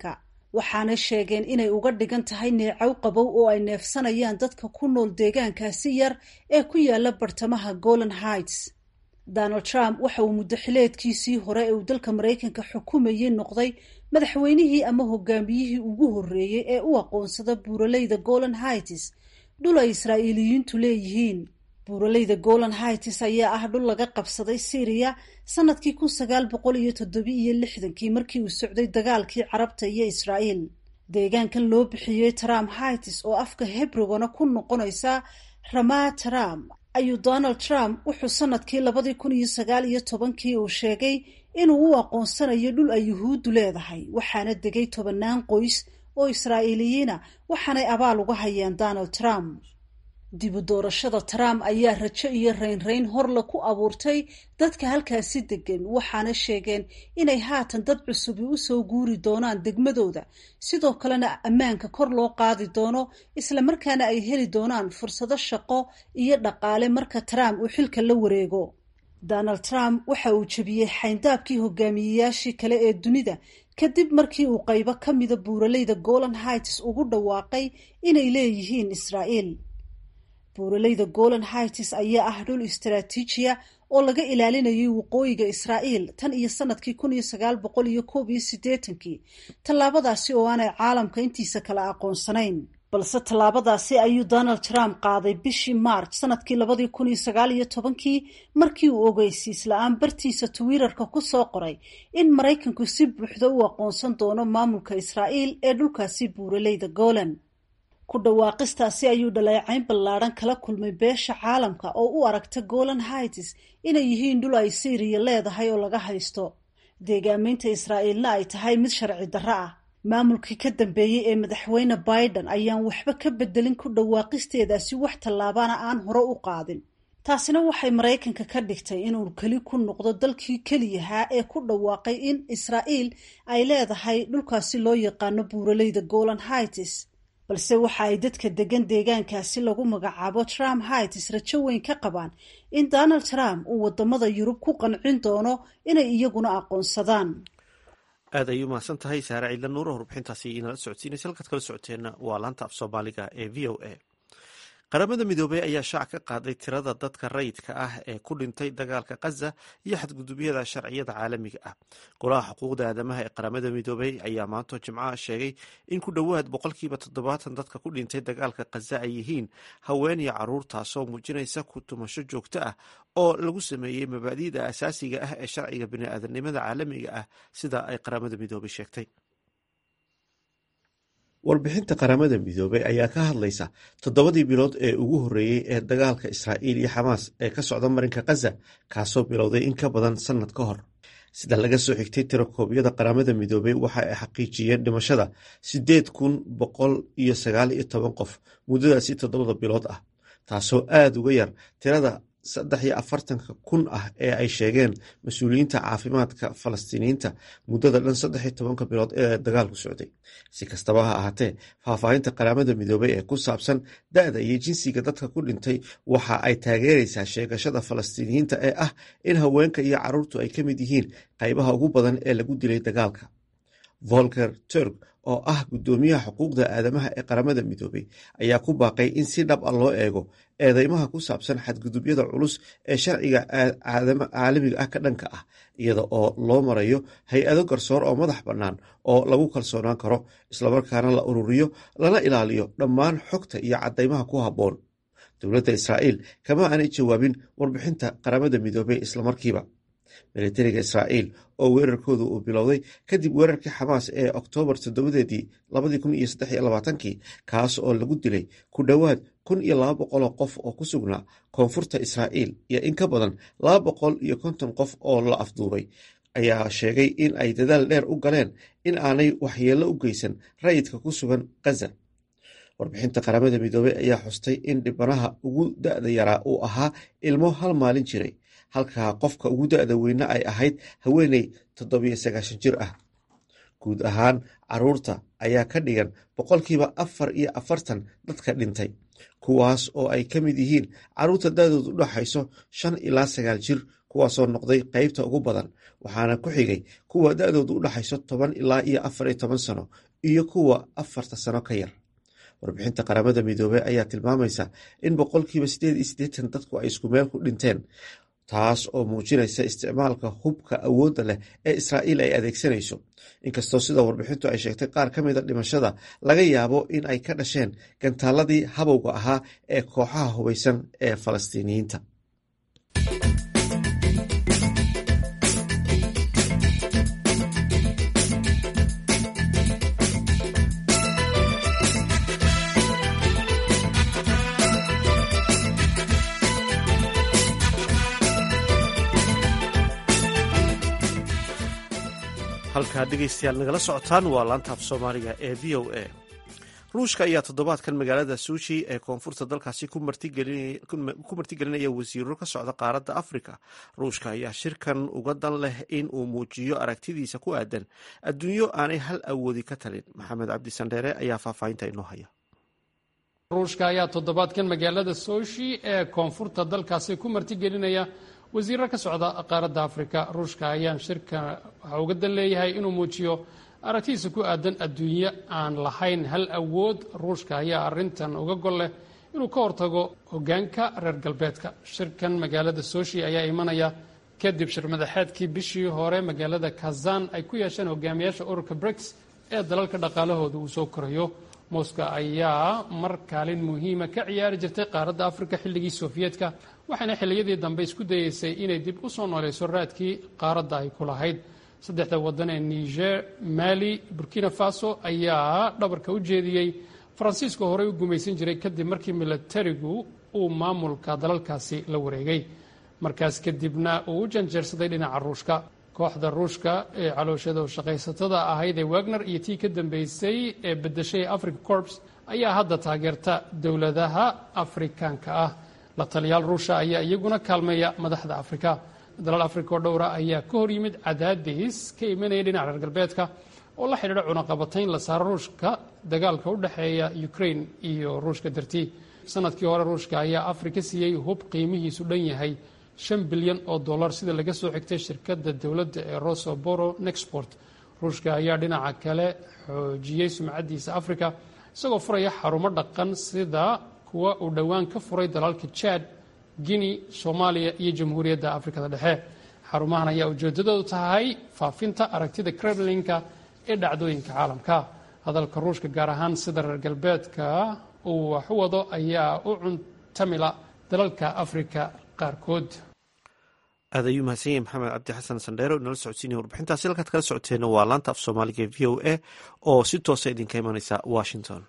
waxaana sheegeen inay uga dhigan tahay neecow qabow oo ay neefsanayaan dadka ku nool deegaankaasi yar ee ku yaala bartamaha golan heights donald trump waxa uu muddo xileedkiisii hore ee uu dalka maraykanka xukumayey noqday madaxweynihii ama hogaamiyihii ugu horreeyey ee u aqoonsada buuraleyda golan heights dhul ay israa'iiliyiintu leeyihiin buuraleyda golan heights ayaa ah dhul laga qabsaday syriya sanadkii kun sagaal boqol iyo toddobi iyo lixdankii markii uu socday dagaalkii carabta iyo israa'iil deegaankan loo bixiyey trump heights oo afka hebrogana ku noqonaysa ramaa trump ayuu donald trump wuxuu sanadkii labadii kun iyo sagaal iyo tobankii uu sheegay inuu u aqoonsanayo dhul ay yuhuuddu leedahay waxaana degay tobannaan qoys oo israa'iiliyiina waxaanay abaal uga hayaan donald trump dibu doorashada trump ayaa rajo iyo raynrayn horle ku abuurtay dadka halkaasi degan waxaana sheegeen inay haatan dad cusubi usoo guuri doonaan degmadooda sidoo kalena ammaanka kor loo qaadi doono islamarkaana ay heli doonaan fursado shaqo iyo dhaqaale marka trump uu xilka la wareego donald trump waxa uu jebiyey xayndaabkii hogaamiyeyaashii kale ee dunida kadib markii uu qaybo ka mida buuraleyda golan heights ugu dhawaaqay inay leeyihiin israa'iil buuraleyda golan heights ayaa ah dhul istaraatiijiya oo laga ilaalinayay waqooyiga israa'iil tan iyo sanadkii kun iyo sagaal boqol iyo koob iyo siddeetankii tallaabadaasi oo aanay caalamka intiisa kale aqoonsanayn balse tallaabadaasi ayuu donald trump qaaday bishii march sanadkii labadii kun iyo sagaal iyo tobankii markii uu ogeysiis la-aan bartiisa twitter-ka ku soo qoray in maraykanku si buuxda u aqoonsan doono maamulka israa'iil ee dhulkaasi buuraleyda golan ku dhawaaqistaasi ayuu dhaleecayn ballaadhan kala kulmay beesha caalamka oo u aragta golan heights inay yihiin dhul ay syriya leedahay oo laga haysto deegaameynta israa'iilna ay tahay mid sharci darro ah maamulkii ka dambeeyey ee madaxweyne biden ayaan waxba ka bedelin ku dhawaaqisteedaasi wax tallaabana aan hore u qaadin taasina waxay maraykanka ka dhigtay inuu keli ku noqdo dalkii keliyahaa ee ku dhawaaqay in israa'iil ay leedahay dhulkaasi loo yaqaano buuraleyda golan heights balse waxa ay dadka degan deegaankaasi lagu magacaabo trump heights rajo weyn ka qabaan in donald trump uu wadamada yurub ku qancin doono inay iyaguna aqoonsadaan aad ayay umahadsan tahay saare ciidla nuuro warbixintaasi inala socodsiinaysa halkaad kala socoteenna waa laanta af soomaaliga ee v o a qaramada midoobey ayaa shaac ka qaaday tirada dadka rayidka ah ee ku dhintay dagaalka khaza iyo xadgudubyada sharciyada caalamiga ah golaha xuquuqda aadamaha ee qaramada midoobey ayaa maanto jimcaha sheegay in ku dhowaad boqolkiiba toddobaatan dadka ku dhintay dagaalka khaza ay yihiin haween iyo caruur taasoo muujinaysa ku tumasho joogto ah oo lagu sameeyey mabaadi'da asaasiga ah ee sharciga bini'aadanimada caalamiga ah sida ay qaramada midoobey sheegtay warbixinta qaramada midoobey ayaa ka hadlaysa toddobadii bilood ee ugu horreeyey ee dagaalka israa'iil iyo xamaas ee ka socda marinka khaza kaasoo bilowday in ka badan sannad ka hor sida laga soo xigtay tirakoobyada qaramada midoobey waxa ay xaqiijiyeen dhimashada siddeed kun boqol iyo sagaal iyo toban qof muddadaasi toddobada bilood ah taasoo aada uga yar tirada saddex iyo afartanka kun ah ee ay sheegeen mas-uuliyiinta caafimaadka falastiiniyiinta muddada dhan saddex iyo tobanka bilood ee dagaalku socday si kastaba ha ahaatee faahfaahinta qaramada midoobey ee ku saabsan da-da iyo jinsiga dadka ku dhintay waxa ay taageeraysaa sheegashada falastiiniyiinta ee ah in haweenka iyo caruurtu ay ka mid yihiin qaybaha ugu badan ee lagu dilay dagaalka volker turk oo ah guddoomiyaha xuquuqda aadamaha ee qaramada midoobey ayaa ku baaqay in si dhab a loo eego eedeymaha ku saabsan xadgudubyada culus ee sharciga caalamiga ah ka dhanka ah iyada oo loo marayo hay-ado garsoor oo madax bannaan oo lagu kalsoonaan karo islamarkaana la ururiyo lana ilaaliyo dhammaan xogta iyo caddaymaha ku habboon dowladda israa'iil kama aanay jawaabin warbixinta qaramada midoobey islamarkiiba militariga israa'iil oo weerarkooda uu bilowday kadib weerarkii xamaas ee oktoobar toddobadeedii labadii kun iyo saddex iyo labaatankii kaas oo lagu dilay ku dhowaad kun iyo laba boqoloo qof oo ku sugnaa koonfurta israa'iil iyo in ka badan laba boqol iyo konton qof oo la afduubay ayaa sheegay in ay dadaal dheer u galeen in aanay waxyeello u geysan rayidka ku sugan khaza warbixinta qaramada midoobey ayaa xustay in dhibanaha ugu da-da yaraa uu ahaa ilmo hal maalin jiray halka qofka ugu da-da weyne ay ahayd haweeney toddobiyo sagaashan jir ah guud ahaan caruurta ayaa ka dhigan boqolkiiba afar iyo afartan dadka dhintay kuwaas oo ay ka mid yihiin caruurta da-doodu u dhaxayso shan ilaa sagaal jir kuwaasoo noqday qeybta ugu badan waxaana ku xigay kuwa da-doodu u dhaxayso toban ilaa iyo afar iyo toban sano iyo kuwa afarta sano ka yar warbixinta qaramada midoobey ayaa tilmaamaysa in boqolkiiba sideed iyo siddeetan dadku ay isku meel ku dhinteen taas oo muujinaysa isticmaalka hubka awoodda leh ee israa'iil ay adeegsanayso inkastoo sida warbixintu ay sheegtay qaar ka mida dhimashada laga yaabo in ay ka dhasheen gantaaladii habowga ahaa ee kooxaha hubaysan ee falastiiniyiinta halkaad dhegeystayaal nagala socotaan waa laanta af soomaaliga ee v o a ruushka ayaa toddobaadkan magaalada suuji ee koonfurta dalkaasi ku martigelinaya wasiiro ka socda qaaradda afrika ruushka ayaa shirkan uga dan leh in uu muujiyo aragtidiisa ku aadan adduunyo aanay hal awoodi ka talin maxamed cabdisandheere ayaa faahfaahinta inoo haya ruushka ayaa toddobaadkan magaalada soshi ee koonfurta dalkaasi ku martigelinaya wasiiro ka socda qaaradda afrika ruushka ayaan shirka waxa uga dan leeyahay inuu muujiyo aragtidiisa ku aadan adduunyo aan lahayn hal awood ruushka ayaa arintan uga gol leh inuu ka hortago hogaanka reer galbeedka shirkan magaalada soshi ayaa imanaya kadib shir madaxeedkii bishii hore magaalada kazan ay ku yeesheen hogaamiyaasha ururka briks ee dalalka dhaqaalahooda uu soo korayo moscow ayaa mar kaalin muhiima ka ciyaari jirtay qaaradda afrika xilligii sofiyeetka waxaana xilliyadii dambe isku dayeysay inay dib u soo nooleyso raadkii qaaradda ay ku lahayd saddexda waddan ee niger mali burkina faso ayaa dhabarka u jeediyey faransiiska horey u gumaysan jiray kadib markii milatarigu uu maamulka dalalkaasi la wareegay markaas kadibna uu u janjeersaday dhinaca ruushka kooxda ruushka ee calooshada shaqaysatada ahayd ee wagner iyo tii ka dambeysay ee bedeshay africa corps ayaa hadda taageerta dowladaha afrikaanka ah la taliyaal ruusha ayaa iyaguna kaalmeeya madaxda afrika dalal afrika oo dhowra ayaa ka hor yimid cadaadis ka imanaya dhinaca reer galbeedka oo la xidhiidha cunaqabatayn la saaro ruushka dagaalka u dhexeeya ukraine iyo ruushka dartii sanadkii hore ruushka ayaa afrika siiyey hub qiimihiisu dhan yahay shan bilyan oo dollar sida laga soo xigtay shirkadda dowladda ee rosoboro nexport ruushka ayaa dhinaca kale xoojiyey sumcaddiisa afrika isagoo furaya xarumo dhaqan sida kuwa uu dhowaan ka furay dalalka jad guinea soomaaliya iyo jamhuuriyadda afrikada dhexe xarumahan ayaa ujeedadoodu tahay faafinta aragtida kremlinka ee dhacdooyinka caalamka hadalka ruushka gaar ahaan sida reer galbeedka uu wax u wado ayaa u cuntamila dalalka afrika qaarkood aad ayuu mahadsan yahay maxamed cabdi xasan sandheero inala socodsiinaya warbixintaasi halkaad kala socoteena waa laanta af soomaaliga e v o a oo si toosa idinka imaneysa washington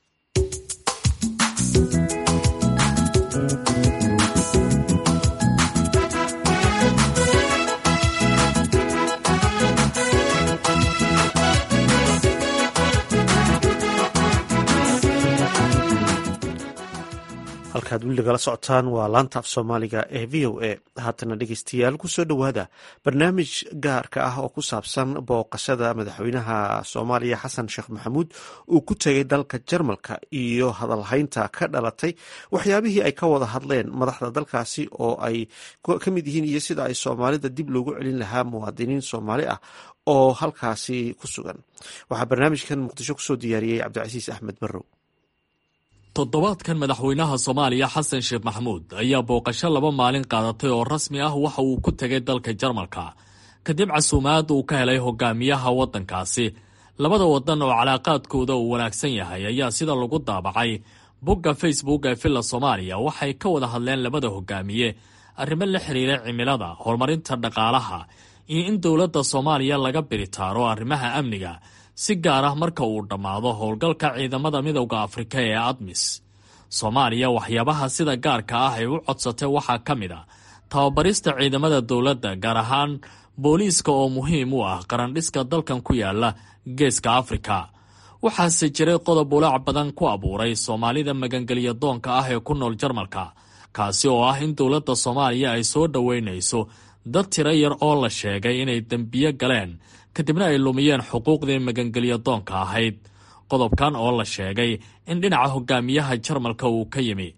halkaad weli nagala socotaan waa laanta af soomaaliga ee v o a haatana dhegeystayaal kusoo dhowaada barnaamij gaarka ah oo ku saabsan booqashada madaxweynaha soomaaliya xasan sheekh maxamuud uu ku tegay dalka jarmalka iyo hadalhaynta ka dhalatay waxyaabihii ay ka wada hadleen madaxda dalkaasi oo ay ka mid yihiin iyo sida ay soomaalida dib loogu celin lahaa muwaadiniin soomaali ah oo halkaasi ku sugan waxaa barnaamijkan muqdisho kusoo diyaariyey cabdicasiis axmed barrow toddobaadkan madaxweynaha soomaaliya xasan sheekh maxamuud ayaa booqasho laba maalin qaadatay oo rasmi ah waxa uu ku tegay dalka jarmalka kadib casuumaad uu ka helay hogaamiyaha waddankaasi labada waddan oo calaaqaadkooda uu wanaagsan yahay ayaa sida lagu daabacay bogga facebook ee villa soomaaliya waxay ka wada hadleen labada hogaamiye arrimo la xiriira cimilada horumarinta dhaqaalaha iyo in dowladda soomaaliya laga biritaaro arrimaha amniga si gaar ah marka uu dhammaado howlgalka ciidamada midowda afrika ee admis soomaaliya waxyaabaha sida gaarka ah ay u codsatay waxaa ka mid a tababarista ciidamada dowladda gaar ahaan booliiska oo muhiim u ah qarandhiska dalkan ku yaala geeska afrika waxaase jiray qodob ulaac badan ku abuuray soomaalida magangelya doonka ah ee ku nool jarmalka kaasi oo ah in dowladda soomaaliya ay soo dhoweynayso dad tiro yar oo la sheegay inay dembiyo galeen kadibna ay lumiyeen xuquuqdii magangelya doonka ahayd qodobkan oo la sheegay in dhinaca hogaamiyaha jarmalka uu ka yimi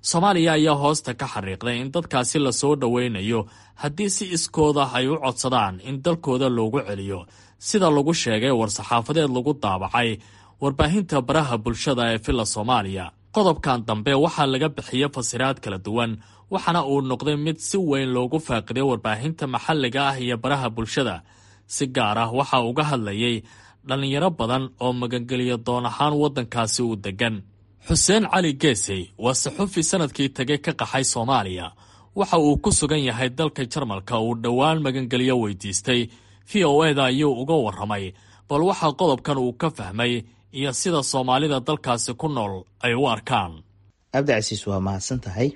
soomaaliya ayaa hoosta ka xariiqday in dadkaasi lasoo dhoweynayo haddii si iskooda ay u codsadaan in dalkooda loogu celiyo sida lagu sheegay war-saxaafadeed lagu daabacay warbaahinta baraha bulshada ee villa soomaaliya qodobkan dambe waxaa laga bixiyey fasiraad kala duwan waxaana uu noqday mid si weyn loogu faaqiday warbaahinta maxalliga ah iyo baraha bulshada si gaar ah waxaa uga hadlayay dhallinyaro badan oo magangeliyo doon ahaan waddankaasi u deggan xuseen cali geesey waa saxufi sanadkii tegay ka qaxay soomaaliya waxa uu ku sugan yahay dalka jarmalka uu dhowaan magangeliyo weydiistay v o eda ayuu uga warramay bal waxaa qodobkan uu ka fahmay iyo sida soomaalida dalkaasi ku nool ay u arkaan cabdicasiis waa mahadsan tahay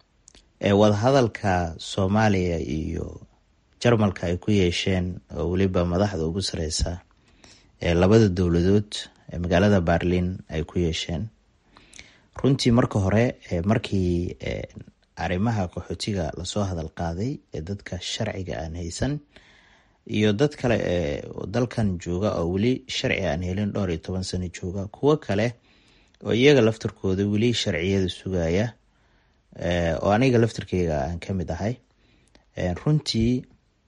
wadahadalka soomaaliya iyo jarmalka ay ku yeesheen oo weliba madaxda ugu sareysa ee labada dowladood ee magaalada berlin ay ku yeesheen runtii marka hore markii arrimaha qaxootiga lasoo hadal qaaday ee dadka sharciga aan haysan iyo dad kale ee dalkan jooga oo weli sharci aan helin dhowr iyo toban sano jooga kuwo kale oo iyaga laftarkooda weli sharciyada sugaya oo aniga laftarkeyga aan ka mid ahay runtii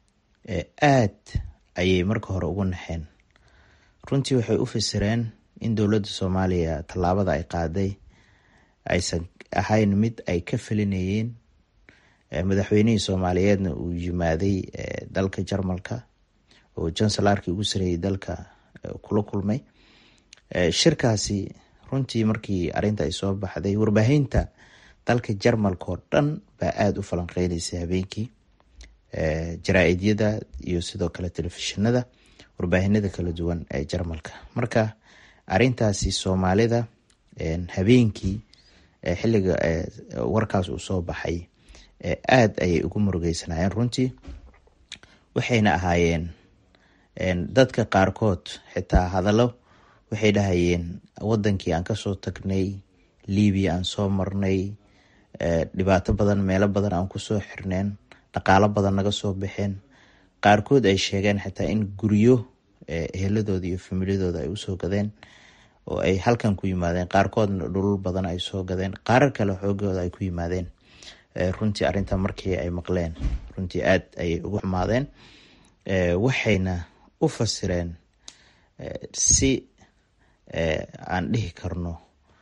aad ayay marka hore ugu naxeen runtii waxay u fasireen in dowladda soomaaliya tallaabada ay qaaday aysan ahayn mid ay ka felinayeen madaxweynihii soomaaliyeedna uu yimaaday dalka jarmalka oo jansalarkii ugu sareeyay dalka kula kulmay shirkaasi runtii markii arinta ay soo baxday warbaahinta dalka jarmalka oo dhan baa aada u falanqeynaysay habeenkii jaraa-idyada iyo sidoo kale telefishinada warbaahinada kala duwan ee jarmalka marka arintaasi soomaalida habeenkii xiliga warkaas uu soo baxay aada ayay ugu murugeysanaayeen runtii waxayna ahaayeen dadka qaarkood xitaa hadallo waxay dhahayeen wadankii aan kasoo tagnay libiya aan soo marnay dhibaato badan meelo badan aan kusoo xirneen dhaqaalo badan naga soo baxeen qaarkood ay sheegeen xitaa in guryo eheladooda iyo familiyadooda ay usoo gadeen oo ay halkan ku yimaadeen qaarkoodna dhulul badan ay soo gadeen qaarar kale xoogooda ay ku yimaadeen runtii arinta markii ay maqleen runtii aada ayay ugu xumaadeen waxayna u fasireen si aan dhihi karno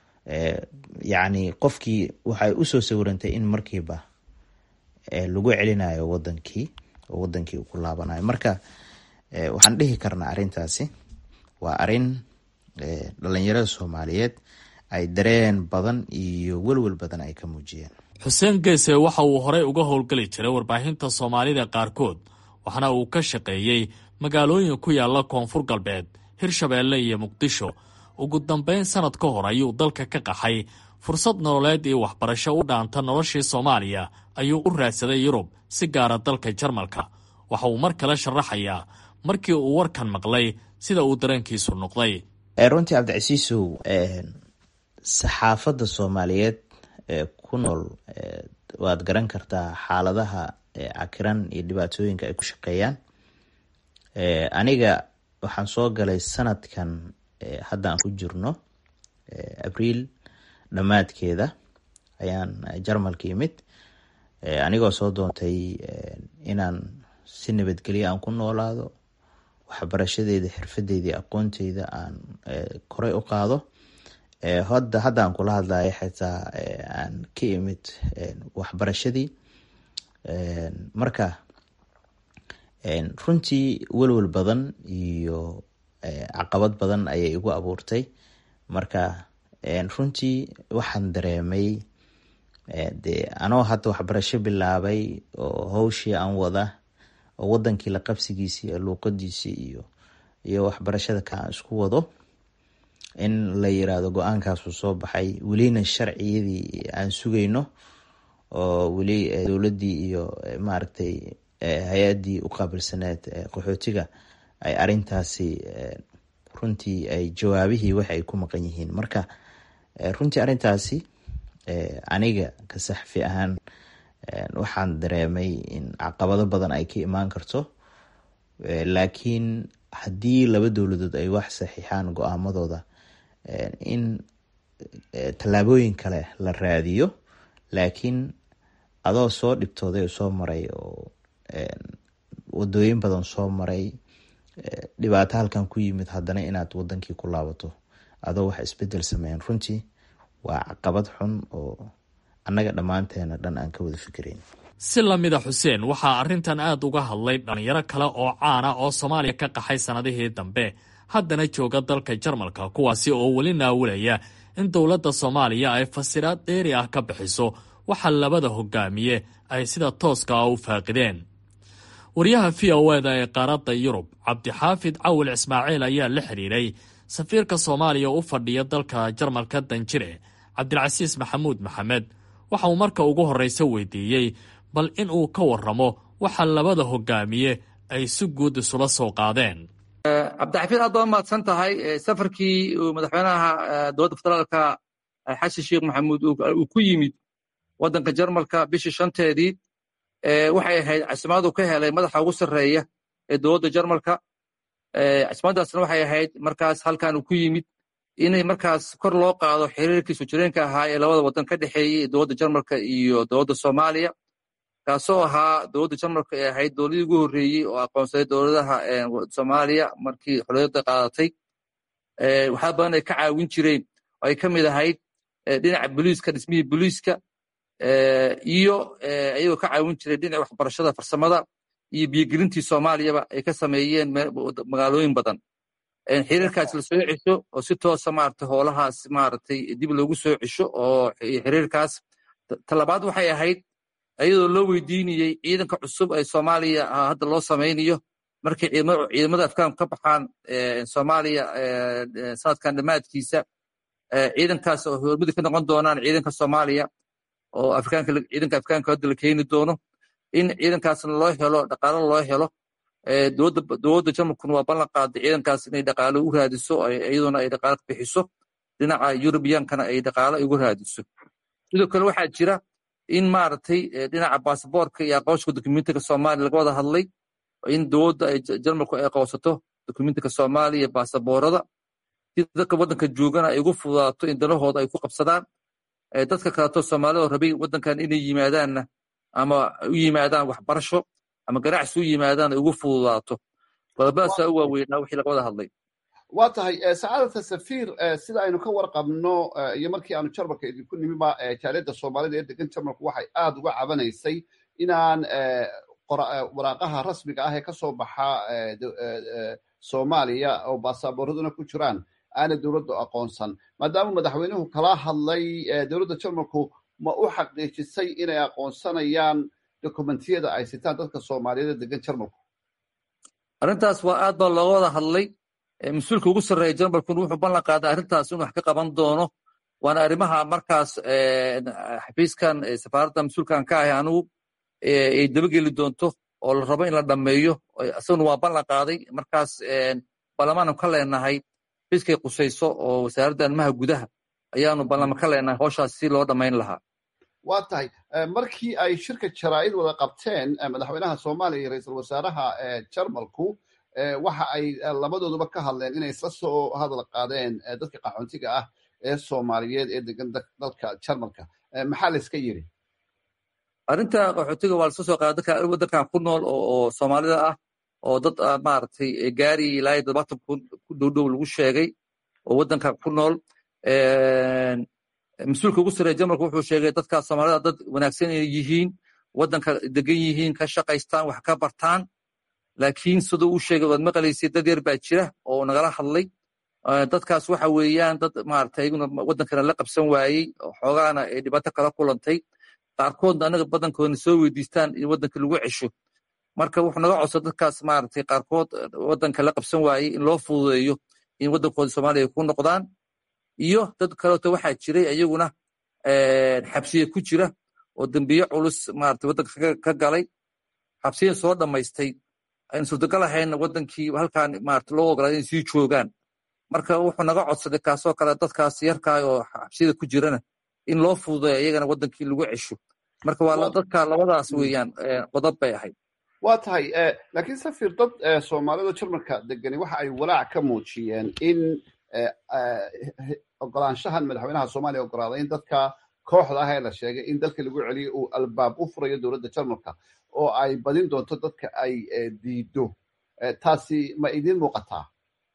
yacni qofkii waxay usoo sawirantay in markiiba lagu celinayo wadankii oo wadankii uu ku laabanayo marka waxaan dhihi karnaa arintaasi waa arin dhalinyarada soomaaliyeed ay dareen badan iyo welwel badan ay ka muujiyeen xuseen geese waxa uu horey uga howlgeli jiray warbaahinta soomaalida qaarkood waxaana uu ka shaqeeyey magaalooyin ku yaala koonfur galbeed hirshabeelle iyo muqdisho ugu dambeyn sanad ka hor ayuu dalka ka qaxay fursad nololeed iyo waxbarasho u dhaanta noloshii soomaaliya ayuu u raadsaday yurub si gaara dalka jarmalka waxa uu mar kale sharaxayaa markii uu warkan maqlay sida uu dareenkiisu noqday runtii cabdicasiisow saxaafadda soomaaliyeed ee ku nool waad garan kartaa xaaladaha cakiran iyo dhibaatooyinka ay ku shaqeeyaan aniga waxaan soo galay sanadkan hadda aan ku jirno abriil dhammaadkeeda ayaan jarmalka yimid anigoo soo doontay inaan si nabadgelyo aan ku noolaado waxbarashadeeda xirfadeydii aqoonteyda aan koray u qaado hada hadda aan kula hadlayo xitaa aan ka imid waxbarashadii marka runtii welwel badan iyo caqabad badan ayay igu abuurtay marka runtii waxaan dareemay de anoo hadda waxbarasho bilaabay oo hawshii aan wada oo wadankii la qabsigiisii iyo luuqadiisii iyo iyo waxbarashada ka aan isku wado in la yiraahdo go-aankaasuu soo baxay welina sharciyadii aan sugayno oo weli dowladii iyo maaragtay hay-adii u qaabilsaneed qaxootiga ay arintaasi runtii ay jawaabihii wax ay ku maqan yihiin marka runtii arintaasi aniga ka saxfi ahaan waxaan dareemay in caqabado badan ay ka imaan karto laakiin haddii laba dowladood ay wax saxiixaan go-aamadooda in tallaabooyin kale la raadiyo laakiin adoo soo dhibtooday oo soo maray oo wadooyin badan soo maray dhibaato halkan ku yimid haddana inaad wadankii ku laabato adoo wax isbedel sameyn runtii waa caqabad xun oo annaga dhammaanteena dhan aan ka wada fikirayn si lamida xuseen waxaa arrintan aad uga hadlay dhallinyaro kale oo caana oo soomaaliya ka qaxay sannadihii dambe haddana jooga dalka jarmalka kuwaasi oo weli naawilaya in dowladda soomaaliya ay fasiraad dheeri ah ka bixiso waxa labada hogaamiye ay sida tooska ah u faaqideen wariyaha v o eda ee qaaradda yurub cabdixaafid cawil ismaaciil ayaa la xidhiiray safiirka soomaaliya u fadhiya dalka jarmalka danjire cabdilcasiis maxamuud maxamed waxa uu marka ugu horreysa weydiiyey bal in uu ka warramo waxa labada hogaamiye ay si guud isula soo qaadeen cabdixafiid aad baa mahadsan tahay safarkii uu madaxweynaha dowladda federaalka xasan sheekh maxamuud uu ku yimid waddanka jarmalka bishii shanteedii waxay ahayd casimaadu ka helay madaxa ugu sarreeya ee dowladda jarmalka casimaadaasna waxay ahayd markaas halkan uu ku yimid inay markaas kor loo qaado xiriirkii soo jireenka ahaa ee labada waddan ka dhexeeyey dowladda jarmalka iyo dowladda soomaaliya kaasoo ahaa dowladda jarmalka ee ahayd dowladii ugu horreeyey oo aqoonsaday dowladaha soomaaliya markii xorriyadda qaadatay waxaa badan ay ka caawin jireen oo ay ka mid ahayd dhinaca boliiska dhismihii boliiska iyo ayagoo ka caawin jiray dhinaca waxbarashada farsamada iyo biyogelintii soomaaliyaba ay ka sameeyeen magaalooyin badan xiriirkaas la soo cesho oo si toosa maarata hoolahaas maaragtay dib loogu soo cesho oo xiriirkaas talabaad waxay ahayd iyadoo loo weydiinayey ciidanka cusub ee soomaaliya hadda loo samaynayo markay ciidamada afgaanku ka baxaan soomaaliya sanadkan dhammaadkiisa ciidankaas oo hormudi ka noqon doonaan ciidanka soomaaliya oo ciidanka afgaanka hadda la keeni doono in ciidankaasna loo helo dhaqaalo loo helo dowladda jarmalkuna waa ballan qaaday ciidankaas inay dhaqaalo u raadiso iyaduna ay dhaqaalo bixiso dhinaca yurubiyankana ay dhaqaalo ugu raadiso sidoo kale waxaa jira in maaragtay dhinaca baasaboorka iyo aqoonsiga dokumentiga soomaaliya laga wada hadlay in dowladda ay jarmalku ay aqoonsato dokumentiga soomaaliya baasaboorada si dadka waddanka joogana ay ugu fududaato in danahooda ay ku qabsadaan dadka kaleeto soomaalida rabay waddankan inay yimaadaanna ama u yimaadaan waxbarasho ama ganacsi u yimaadaan ay ugu fududaato qodobadaasaa u waaweynaa wixii laga wada hadlay waa tahay sacaadata safiir sida aynu ka warqabno iyo markii aanu jarmalka idinku nimiba jaaliyadda soomaalida ee degan jarmalku waxay aad uga cabanaysay inaan waraaqaha rasmiga ah ee ka soo baxa soomaaliya oo baasaaboorraduna ku jiraan aana dowladdu aqoonsan maadaama madaxweynuhu kala hadlay dowladda jarmalku ma u xaqiijisay inay aqoonsanayaan dokumentiyada ay sitaan dadka soomaaliyeed ee degan jarmalku arrintaas waa aad baa looga wada hadlay mas-uulka ugu sarreeya jarmalkuna wuxuu ballan qaaday arrintaas inuu wax ka qaban doono waana arrimaha markaas xafiiskan safaaradda mas-uulkan ka ahay anigu ay dabageli doonto oo la rabo in la dhammeeyo isaguna waa ballan qaaday markaas baarlamaanu ka leenahay xafiiskay qusayso oo wasaaradda arrimaha gudaha ayaanu ballama ka leenahay howshaas si loo dhammayn lahaa waa tahay markii ay shirka jaraa'id wada qabteen madaxweynaha soomaaliya iyo ra-iisul wasaaraha jarmalku waxa ay labadooduba ka hadleen inay isla soo hadal qaadeen dadka qaxoontiga ah ee soomaaliyeed ee degan dalka jarmalka maxaa la iska yiri arrinta qaxootiga waa lasoo soo qaada dadka waddankan ku nool oo soomaalida ah oo dad maaragtay gaari ilaa iyo todobaatan kun ku dhowdhow lagu sheegay oo waddankan ku nool mas-uulka ugu sarreeya jarmalka wuxuu sheegay dadkaas soomaalida dad wanaagsan inay yihiin waddanka degan yihiin ka shaqaystaan wax ka bartaan laakiin siduu u sheegay waad maqlaysay dad yar baa jira oo nagala hadlay dadkaas waxa weeyaan dad maaragtay iyaguna waddankana la qabsan waayey xoogaana ay dhibaato kala kulantay qaarkoodna anaga badankoodna soo weydiistaan in waddanka lagu cesho marka wuxuu naga codsa dadkaas maaragtay qaarkood waddanka la qabsan waayey in loo fududeeyo in waddankooda soomaaliya ku noqdaan iyo dad kaleeto waxaa jiray iyaguna xabsiye ku jira oo dembiye culus maaragtay waddanka ka galay xabsiyan soo dhammaystay aynu suurtagal ahayn waddankii halkan maaragtay loo ogolaaday inay sii joogaan marka wuxuu naga codsaday kaasoo kale dadkaas yarkaa oo xabsiyada ku jirana in loo fududeeyo iyagana waddankii lagu cesho marka waa dadka labadaas weeyaan qodob bay ahayd waa tahay laakiin safir dad soomaalida jarmalka degani waxa ay walaac ka muujiyeen in ogolaanshahan madaxweynaha soomaaliya ogolaaday in dadka kooxda ah ee la sheegay in dalka lagu celiyo uu albaab u furayo dowladda jarmalka oo ay badin doonto dadka ay diido taasi ma idiin muuqataa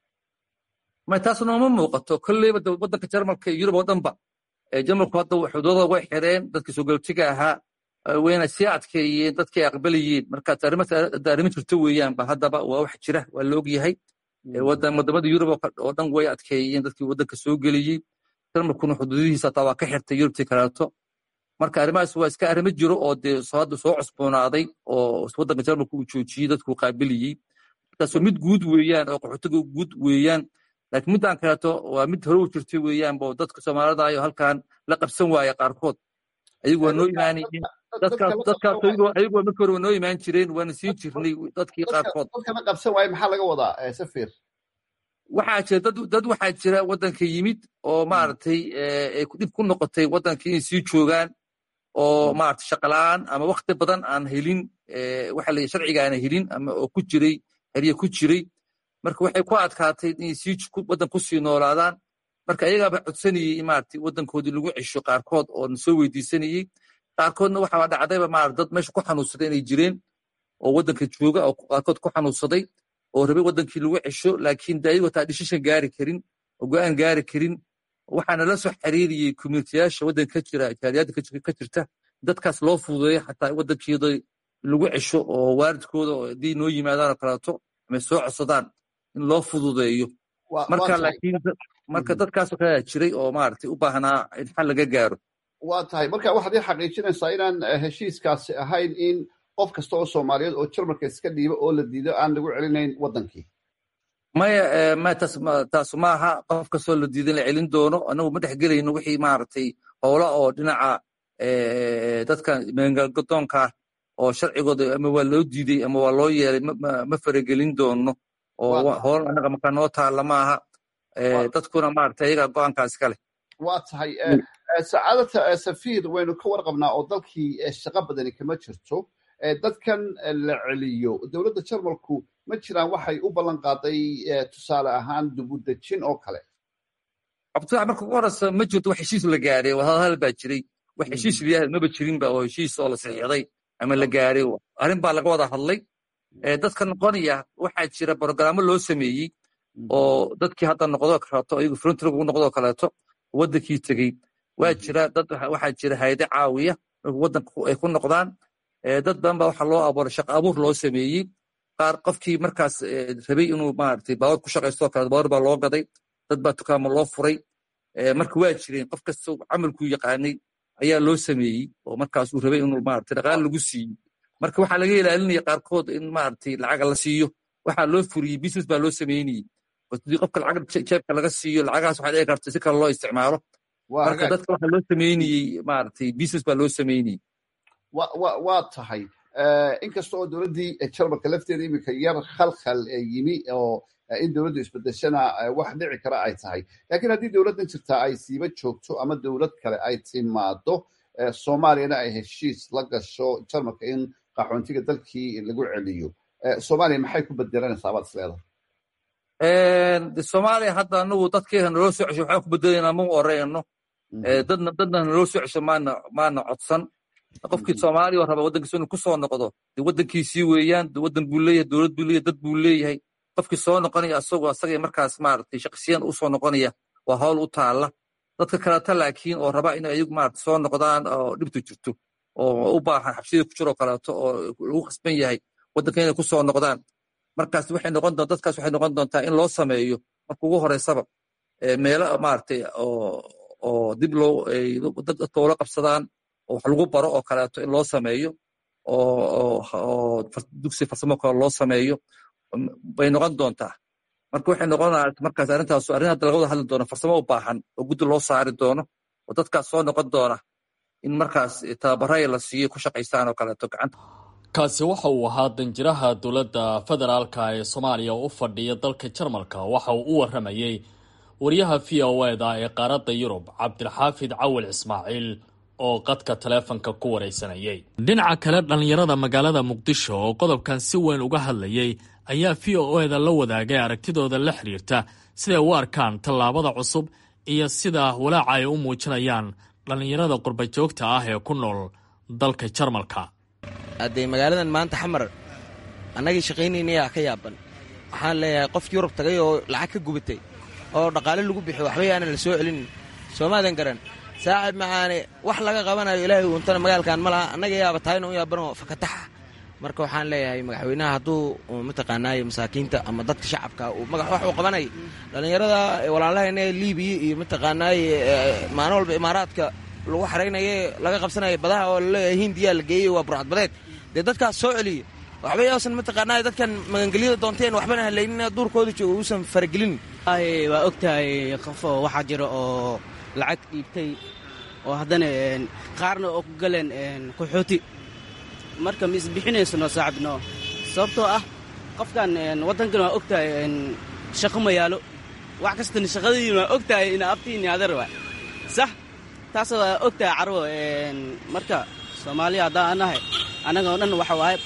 may taas nooma muuqato kolleyba waddanka jarmalka iyo yurub oo dhanba jarmalku hadda xuduudada way xireen dadkii soo galootiga ahaa wayna sii adkeeyeen dadkay aqbalayeen markaas arrimo jirto weeyaanba haddaba waa wax jira waa la og yahay wadamada yurub oo dhan way adkeeyeen dadkii waddanka soo geliyey jarmalkuna xuduudihiisa hataa waa ka xirtay yurubtii kaleeto marka arrimahaas waa iska arrimo jiro oo dee hadda soo cusboonaaday oo waddanka jarmalka uu joojiyey dadkuu qaabiliyey markaasoo mid guud weeyaan oo qaxootiga guud weeyaan laakiin middan kaleeto waa mid hore u jirtay weeyaanba oo dadka soomaalida ayo halkan la qabsan waaya qaarkood ayagu waa noo imaanayeen dadkaas ayagu markii hore waa noo imaan jireen waana siin jirnay dadkii qaarkood dadkana qabsan waaye maxaa laga wadaa safir waxaa jira dad dad waxaa jira waddanka yimid oo maaragtay dhib ku noqotay waddanka inay sii joogaan oo maaragtay shaqala'aan ama wakti badan aan helin waxa la sharciga aan helin ama oo ku jiray herye ku jiray marka waxay ku adkaatay inay sii waddan ku sii noolaadaan marka ayagaaba codsanayey in maaragtay waddankoodii lagu cesho qaarkood oo na soo weydiisanayey qaarkoodna waxaa dhacdayba maarata dad meesha ku xanuunsaday inay jireen oo waddanka jooga oo qaarkood ku xanuunsaday oo rabay waddankii lagu cesho laakiin de ayagoo taa dhishishan gaari karin oo go'aan gaari karin waxaana la soo xiriiriyey communitiyaasha waddanka ka jira jaaliyadda ka jirta dadkaas loo fududeeyo xataa waddankeeda lagu cesho oo waalidkooda haddii noo yimaadaan oo kaleeto ama soo codsadaan in loo fududeeyo marka laakiin marka dadkaasoo kalea jiray oo maaragtay u baahnaa in xal laga gaaro waa tahay marka waxaad ii xaqiijinaysaa inaan heshiiskaasi ahayn in qof kasta oo soomaaliyeed oo jarmalka iska dhiibo oo la diido aan lagu celinayn waddankii maya maya taas taas maaha qof kastoo la diidan la celin doono anagu ma dhex gelayno wixii maaragtay howla oo dhinaca dadka meengagadoonka oo sharcigooda ama waa loo diiday ama waa loo yeelay ma faragelin doono oo howl anaga markaa noo taalla maaha dadkuna maaragtay ayagaa go'aankaas ka leh waa tahay sacaadata safiir waynu ka warqabnaa oo dalkii shaqo badani kama jirto dadkan la celiyo dowladda jarmalku ma jiraan waxay u ballan qaaday tusaale ahaan dubudejin oo kale cabdifaax marka ugu horeysa ma jirto wax heshiis la gaaray wadahadal baa jiray wax heshiis liyaha maba jirinba oo heshiis oo la saxiixday ama la gaaray arrin baa laga wada hadlay dadka noqonaya waxaa jira brogaraamo loo sameeyey oo dadkii hadda noqdoo kaleeto ayagu frontrog ugu noqdoo kaleeto waddankii tegey waa jira dad waxaa jira hayade caawiya marka waddanka ay ku noqdaan dad badan baa waxaa loo abuuray shaqa abuur loo sameeyey qaar qofkii markaas rabay inuu maaragtay baawar ku shaqaystoo kale baawar baa loo gaday dad baa dukaamo loo furay marka waa jireen qof kasta camalkuu yaqaanay ayaa loo sameeyey oo markaas uu rabay inuu maaragtay dhaqaale lagu siiyo marka waxaa laga ilaalinaya qaarkood in maaragtay lacaga la siiyo waxaa loo furiyey business baa loo sameynayey hadii qofka lacag jeebka laga siiyo lacagahaas waxaa dhici karta si kale loo isticmaalo marka dadka waxaa loo sameynayey maaragtay business baa loo sameynayey waa tahay inkasta oo dowladdii jarmalka lafteeda iminka yar khalkhal yimi oo in dowladdu isbedeshana wax dhici kara ay tahay laakiin haddii dowladdan jirtaa ay siiba joogto ama dowlad kale ay timaado soomaaliyana ay heshiis la gasho jarmalka in qaxoontiga dalkii lagu celiyo soomaaliya maxay ku bedelanaysaa baad isleedahay soomaaliya hadda anagu dadkeena naloo soo cesho waxaan ku bedelayna ma oreyno dadna dadna naloo soo cesho maana maana codsan qofkii soomaaliya oo raba waddankiisa inuu ku soo noqdo dee waddankiisii weeyaan waddan buu leeyahay dowlad buu leeyahay dad buu leeyahay qofkii soo noqonaya asagoo asagay markaas maaragtay shaqsiyan u soo noqonaya waa hawl u taalla dadka kaleta laakiin oo raba inay ayagu maaragtay soo noqdaan oo dhibtu jirto oo u baahan xabsiyada ku jiroo kaleeto oo lagu khasban yahay waddanka inay ku soo noqdaan markaas waxay noqon doontaa dadkaas waxay noqon doontaa in loo sameeyo marka ugu horeysaba meelo maaragtay oo oo dib loo dadka ula qabsadaan oo wax lagu baro oo kaleeto in loo sameeyo oo oo dugsi farsamo kale loo sameeyo bay noqon doontaa marka waxay noqonaa markaas arrintaas arrin hadda laga wada hadli doono farsamo u baahan oo guddi loo saari doono oo dadkaas soo noqon doona in markaas tababaraya la siiyo ku shaqaystaan oo kaleeto gacanta kaasi waxa uu ahaa danjiraha dowladda federaalka ee soomaaliya oo u fadhiya dalka jarmalka waxa uu u waramayey wariyaha v o eda ee qaaradda yurub cabdilxaafid cawil ismaaciil oo qadka taleefanka ku waraysanayay dhinaca kale dhallinyarada magaalada muqdisho oo qodobkan si weyn uga hadlayay ayaa v o eda la wadaagay aragtidooda la xiriirta siday u arkaan tallaabada cusub iyo sida walaaca ay u muujinayaan dhallinyarada qurba joogta ah ee ku nool dalka jarmalka haddee magaaladan maanta xamar annagii shaqaynaynayaa ka yaaban waxaan leeyahay qof yurub tagay oo lacag ka gubatay oo dhaqaale lagu bixiyo waxba yaanan la soo celinin soomaadan garan saaxib macaane wax laga qabanayo ilaahay uuntana magaalkan ma laha annaga yaaba tahayna u yaabanoo fakataxa marka waxaan leeyahay madaxweynaha hadduu mataqaanaaye masaakiinta ama dadka shacabka uu magax wax uu qabanay dhallinyarada walaalahayna liibiya iyo mataqaanaaye maalin walba imaaraadka lagu xaraynaye laga qabsanaya badaha oo laleeyahay hindiyaa la geeyey waa burcadbadeed dee dadkaas soo celiya waxba yaasan mataqaanaaye dadkan magangelyada doonteen waxbana halaynin duurkooda jooga uusan faragelin waa og tahay qof oo waxaa jira oo lacag dhiibtay oo haddana qaarna oo ku galeen qaxooti marka ma isbixinaysano saaxibno sababtoo ah qofkan waddankan waa og tahay shaqo ma yaalo wax kastana shaqadiin waa og tahay ina abtiini adeer waa sax taas waa og tahay carwo marka soomaaliya haddaan anahay annaga oo dhan waxa waaye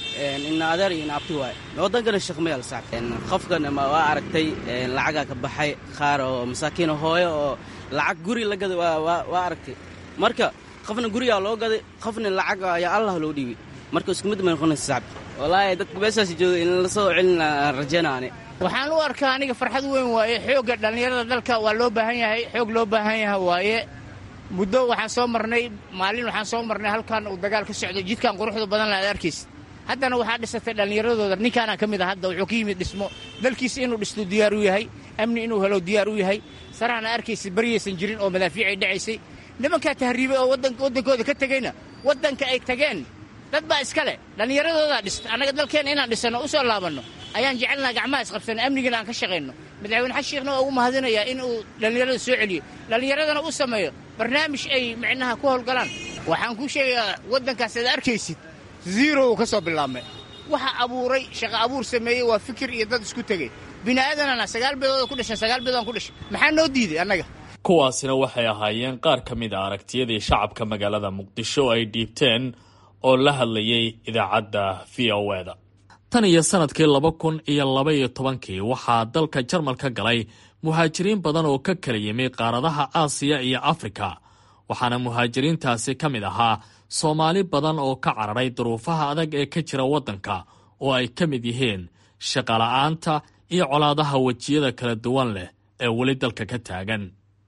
ina adeer iyo ina abti waaye waddankana shaqo ma yaalo saaxib qofkan waa aragtay lacagaa ka baxay qaar oo masaakiina hooyo oo lacag guri la gaday waa aragtay marka qofna gurigaa loo gaday qofna lacag ayaa allah loo dhiibay marka isku mid may noqonaysa sacab wallaahi dadka meeshaas jooga in la soo celina rajaynaane waxaan u arkaa aniga farxad weyn waaye xoogga dhallinyarada dalka waa loo baahan yahay xoog loo baahan yahay waaye muddo waxaan soo marnay maalin waxaan soo marnay halkan uu dagaal ka socday jidkan quruxda badan la ad arkaysa haddana waxaa dhisatay dhallinyaradooda ninkaana ka mid a hadda wuxuu ka yimid dhismo dalkiisa inuu dhisto diyaar u yahay amni inuu helo diyaar u yahay sarahana arkaysa baryaysan jirin oo madaafiicay dhacaysay nimankaa tahriibay oo waddankooda ka tegeyna waddanka ay tageen dad baa iska leh dhallinyaradoodaa dhista annaga dalkeenna inaan dhisanno u soo laabanno ayaan jecelnaha gacmaha isqabsanno amnigana aan ka shaqayno madaxweyne xasan sheekhna waa ugu mahadinayaa in uu dhallinyarada soo celiyo dhallinyaradana u sameeyo barnaamij ay micnaha ku howlgalaan waxaan kuu sheegayaa waddankaas aad arkaysid zero uu ka soo bilaabmay waxa abuuray shaqa abuur sameeyey waa fikir iyo dad isku tegey bini'aadanana sagaal beedooda ku dhashan sagaal beedoodaan ku dhashay maxaa noo diiday annaga kuwaasina waxay ahaayeen qaar ka mid a aragtiyadii shacabka magaalada muqdisho ay dhiibteen oo la hadlayay idaacadda v o eda tan iyo sannadkii laba kun iyo laba iyo tobankii waxaa dalka jarmalka galay muhaajiriin badan oo ka kala yimi qaaradaha aasiya iyo afrika waxaana muhaajiriintaasi ka mid ahaa soomaali badan oo ka cararay duruufaha adag ee ka jira waddanka oo ay ka mid yihiin shaqola'aanta iyo colaadaha wejiyada kala duwan leh ee weli dalka ka taagan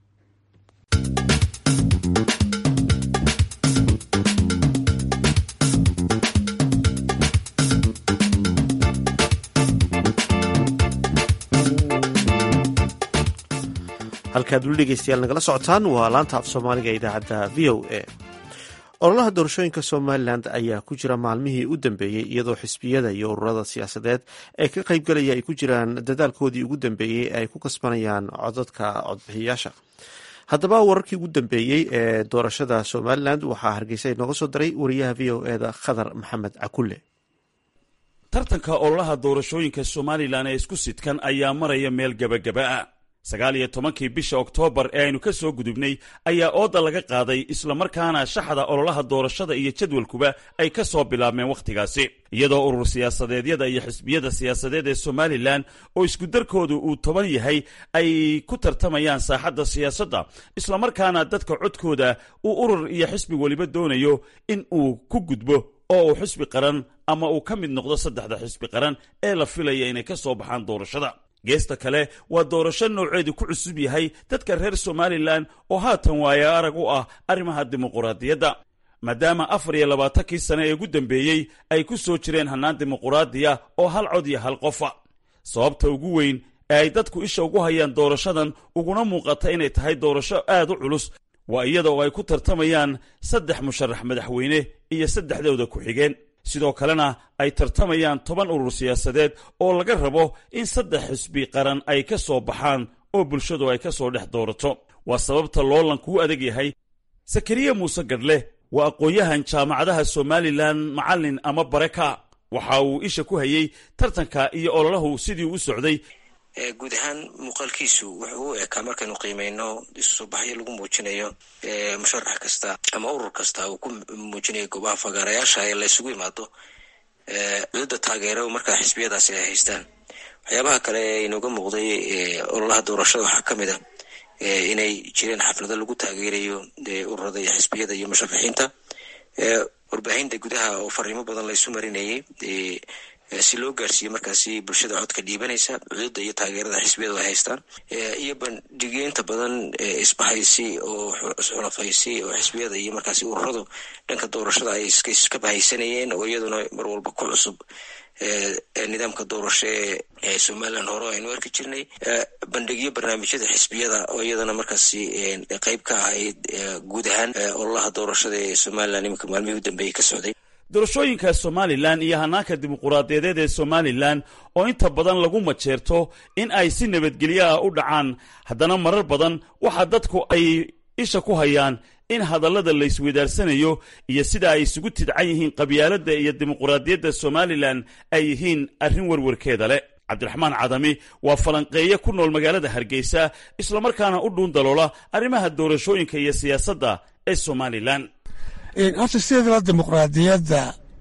halkaad weli dhegeystayaal nagala socotaan waa laanta af soomaaliga ee idaacadda v o a ololaha doorashooyinka somalilan ayaa ku jira maalmihii u dambeeyey iyadoo xisbiyada iyo ururada siyaasadeed ee ka qaybgalaya ay ku jiraan dadaalkoodii ugu dambeeyey ee ay ku kasbanayaan codadka codbixiyaasha haddaba wararkii ugu dambeeyey ee doorashada somalilan waxaa hargeysa inooga soo daray wariyaha v o eda khadar maxamed cakulle tartanka ololaha doorashooyinka somalilan ee isku sidkan ayaa maraya meel gebagaba-a sagaal iyo tobankii bisha oktoobar ee aynu ka soo gudubnay ayaa ooda laga qaaday islamarkaana shaxda ololaha doorashada iyo jadwalkuba ay ka soo bilaabmeen wakhtigaasi iyadoo urur siyaasadeedyada iyo xisbiyada siyaasadeed ee somalilan oo iskudarkoodu uu toban yahay ay ku tartamayaan saaxadda siyaasadda islamarkaana dadka codkooda uu urur iyo xisbi weliba doonayo in uu ku gudbo oo uu xisbi qaran ama uu ka mid noqdo saddexda xisbi qaran ee la filaya inay ka soo baxaan doorashada geesta kale waa doorasho nooceedu ku cusub yahay dadka reer somalilan oo haatan waaya arag u ah arrimaha dimuquraadiyadda maadaama afar iyo labaatankii sane ee ugu dambeeyey ay ku soo jireen hannaan dimuquraadiya oo hal cod iyo hal qofa sababta ugu weyn ee ay dadku isha ugu hayaan doorashadan uguna muuqata inay tahay doorasho aad u culus waa iyada oo ay ku tartamayaan saddex musharax madaxweyne iyo saddexdooda ku-xigeen sidoo kalena ay tartamayaan toban urur siyaasadeed oo laga rabo in saddex xisbi qaran ay ka soo baxaan oo bulshadu ay ka soo dhex doorato waa sababta loolanku u adag yahay sakariya muuse gadhle waa aqoon-yahan jaamacadaha somalilan macallin ama bareka waxa uu isha ku hayey tartanka iyo ololahu sidii u socday guud ahaan muuqaalkiisu wuxuu u ekaa markaynu qiimeyno isu soo baxyo lagu muujinayo musharax kasta ama urur kasta uu ku muujinayo goobaha fagaarayaasha ee la isugu imaado cududda taageero markaa xisbiyadaasi ay haystaan waxyaabaha kale ee inooga muuqday ololaha doorashada waxaa ka mid a inay jireen xaflado lagu taageerayo ururada iyo xisbiyada iyo musharaxiinta warbaahinta gudaha oo fariimo badan laysu marinayay si loo gaarsiiyo markaasi bulshada codka dhiibanaysa cududa iyo taageerada xisbiyadu ay haystaan iyo bandhigyo inta badan isbahaysi oo isxulafaysi oo xisbiyada iyo markaasi ururadu dhanka doorashada ay iska bahaysanayeen oo iyaduna mar walba ku cusub nidaamka doorasho ee somalilan hore aynu arki jirnay bandhigyo barnaamijyada xisbiyada oo iyadana markaasi qeyb ka ahayd guud ahaan ololaha doorashada ee somalilan iminka maalmihii u dambeeyey ka socday doorashooyinka somalilan iyo hanaanka dimuquraadiyadeed ee somalilan oo inta badan lagu majeerto in ay si nabadgelyo ah u dhacaan haddana marar badan waxa dadku ay isha ku hayaan in hadallada la isweydaarsanayo iyo sida ay isugu tidcan yihiin qabyaaladda iyo dimuquraadiyadda somalilan ay yihiin arrin warwarkeeda leh cabdiraxmaan cadami waa falanqeeye ku nool magaalada hargeysa islamarkaana u dhuun daloola arrimaha doorashooyinka iyo siyaasadda ee somalilan horta sideedaba dimuqraadiyadda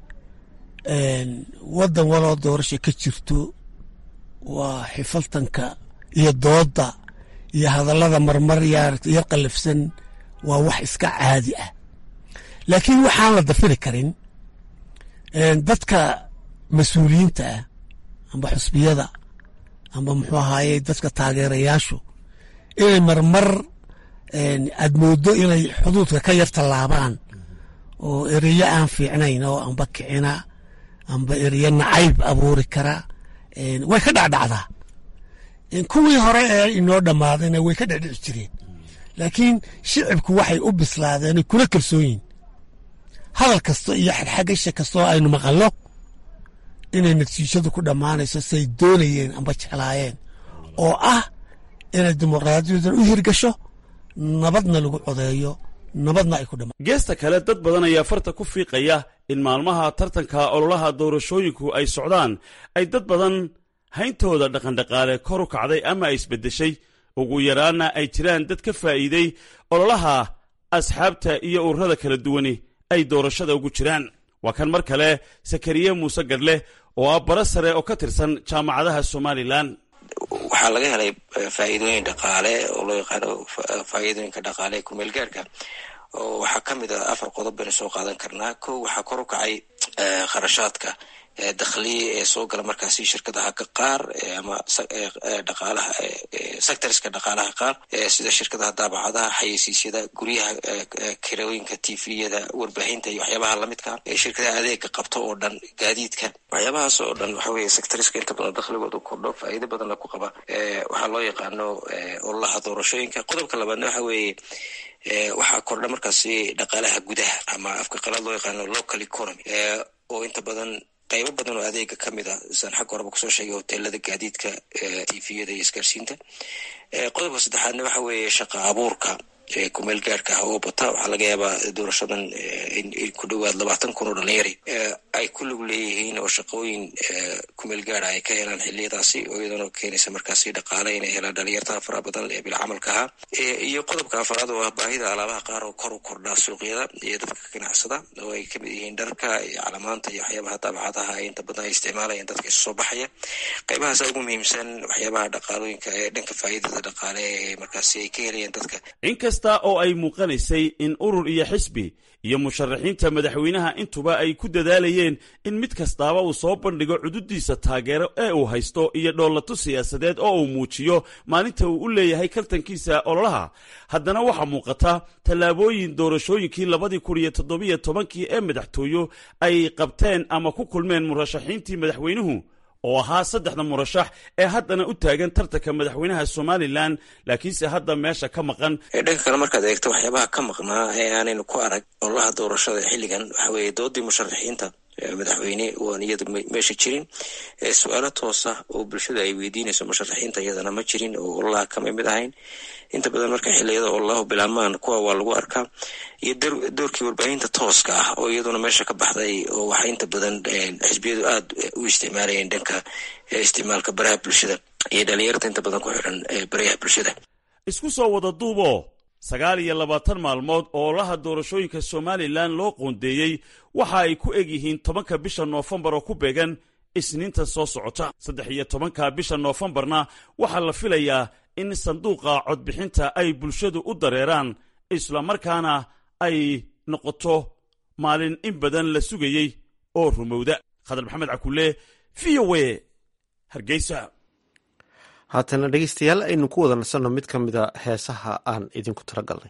waddan waloo doorasha ka jirto waa xifaltanka iyo doodda iyo hadallada marmar yar qallafsan waa wax iska caadi ah laakiin waxaan la dafiri karin dadka mas-uuliyiinta ah amba xusbiyada amba muxuu ahaaye dadka taageerayaashu inay marmar aad mooddo inay xuduudka ka yar tallaabaan oo ereyo aan fiicnayn oo amba kicina amba ereyo nacayb abuuri kara way ka dhacdhacdaa kuwii hore ee inoo dhammaadayna way ka dhecdhici jireen laakiin shicibku waxay u bislaadeen kula kalsoonyihin hadal kasta iyo xagxagasha kastoo aynu maqallo inay natiijadu ku dhammaanayso say doonayeen amba jeclaayeen oo ah inay dimuqraadiyadan u hirgasho nabadna lagu codeeyo nabadna ay ku dhama geesta kale dad badan ayaa farta ku fiiqaya in maalmaha tartanka ololaha doorashooyinku ay socdaan ay dad badan hayntooda dhaqandhaqaale kor u kacday ama ay isbeddeshay ugu yaraanna ay jiraan dad ka faa'iiday ololaha asxaabta iyo ururada kala duwani ay doorashada ugu jiraan waa kan mar kale sakariye muuse gadhle oo ah bara sare oo ka tirsan jaamacadaha somalilan waxaa laga helay faa'iidooyin dhaqaale oo loo yaqaano faa'iidooyinka dhaqaale ee kumeel gaarka oo waxaa ka mid ah afar qodob baynu soo qaadan karnaa ko waxaa kor u kacay kharashaadka dakhliya ee soo gala markaasi shirkadaha ka qaar ama dhaqaalaha sectorska dhaqaalaha qaar sida shirkadaha daabacadaha xayeysiisyada guryaha kirooyinka tviyada warbaahinta iyo waxyaabaha lamidka shirkadaha adeega qabto oo dhan gaadiidka waxyaabahaas oo dhan waxa weye sectoriska inta badan dakhligooda kordho faa'iido badanna ku qaba waxaa loo yaqaano ololaha doorashooyinka qodobka labaadna waxa weeye waxaa kordha markaasi dhaqaalaha gudaha ama afka qalaad loo yaqaano local economy oo inta badan qaybo badan oo adeega ka mid a saan xagga horeba kusoo sheegay hoteelada gaadiidka tviyada iyo isgaarsiinta qodobka saddexaadna waxa weeye shaqa abuurka kumeel gaarka ah oo bata waxaa laga yaabaa doorashadan ku dhowaad labaatan kun oo dhalinyari ay ku lug leeyihiin oo shaqooyin kumeel gaara ay ka helaan xiliyadaasi oo iyadana keenaysa markaasi dhaqaale inay helaan dhalinyarta faraha badan ee bilcamalka ahaa iyo qodobka afaraad oo ah baahida alaabaha qaar oo kor u kordhaa suuqyada iyo dadka ganacsada oo ay kamid yihiin dharka iyo calamaanta iyo waxyaabaha daabacadaha ay inta badan ay isticmaalayaan dadka isu soo baxaya qaybahaasa ugu muhiimsan waxyaabaha dhaqaalooyinka ee dhanka faa'iidada dhaqaale ee markaasi ay ka helayaan dadka inkasta oo ay muuqanaysay in urur iyo xisbi iyo musharaxiinta madaxweynaha intuba ay ku dadaalayeen in mid kastaaba uu soo bandhigo cududiisa taageero ee uu haysto iyo dhoolato siyaasadeed oo uu muujiyo maalinta uu u leeyahay kaltankiisa ololaha haddana waxaa muuqata tallaabooyin doorashooyinkii labadii kun iyo toddobiyo tobankii ee madaxtooyo ay qabteen ama ku kulmeen murashaxiintii madaxweynuhu oo ahaa saddexda murashax ee haddana u taagan tartanka madaxweynaha somalilan laakiinse hadda meesha ka maqan dhanka kale markaad eegto waxyaabaha ka maqnaa ee aanaynu ku arag ololaha doorashada xilligan waxa weeye doodii musharaxiinta madaxweyne waan iyadu meesha jirin su-aalo toosa oo bulshada ay weydiinayso musharaxiinta iyadana ma jirin oo ololaha kama mid ahayn inta badan marka xiliyada ololaha bilaabmaan kuwa waa lagu arkaa iyo doorkii warbaahinta tooska ah oo iyaduna meesha ka baxday oo waxay inta badan xisbiyadu aada u isticmaalayeen dhanka isticmaalka baraha bulshada iyo dhalinyarta inta badan ku xiran barayaha bulshada isku soo wada duubo sagaal iyo labaatan maalmood oo olaha doorashooyinka somalilan loo qoondeeyey waxa ay ku eg yihiin tobanka bisha noofembar oo ku beegan isniinta soo socota saddex iyo tobanka bisha noofembarna waxaa la filayaa in sanduuqa codbixinta ay bulshadu u dareeraan islamarkaana ay noqoto maalin in badan la sugayey oo rumowda khadar maxamed cakulle v o a hargeysa haatana dhegeystayaal aynu ku wada nasanno mid ka mida heesaha aan idinku talagalnay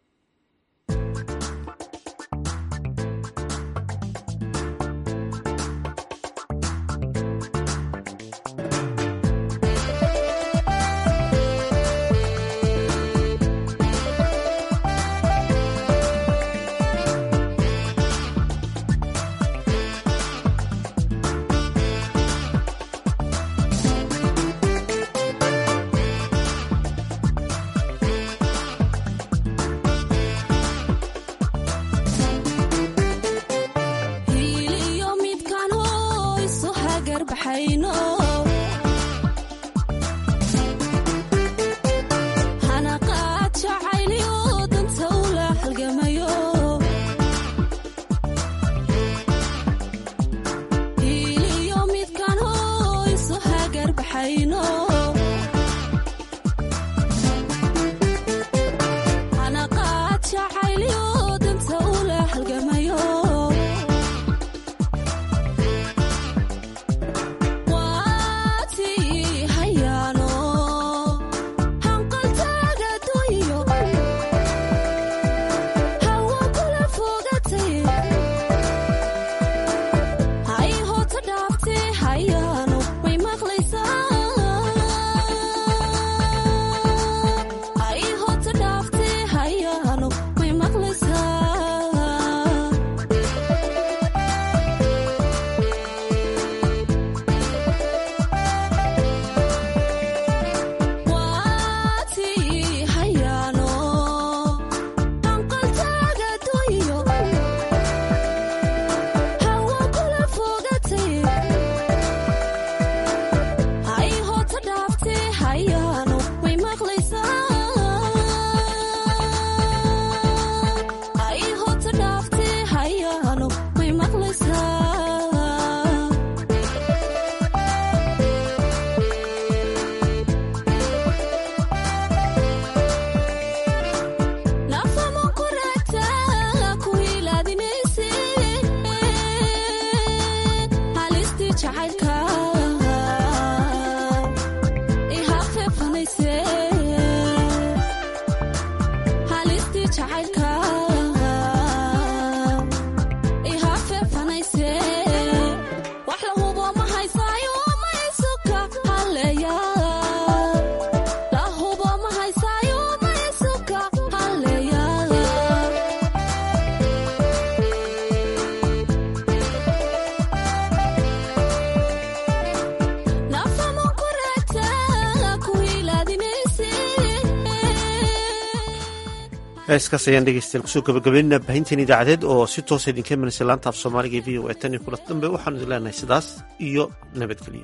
heeskaas ayaan dhegeystayaal kusoo gabagabeynaa baahinteen idaacadeed oo si toosa idinka imanaysa laanta af soomaaliga v o e tan iyo kulan dambe waxaanu idin leenahay sidaas iyo nabadgelyo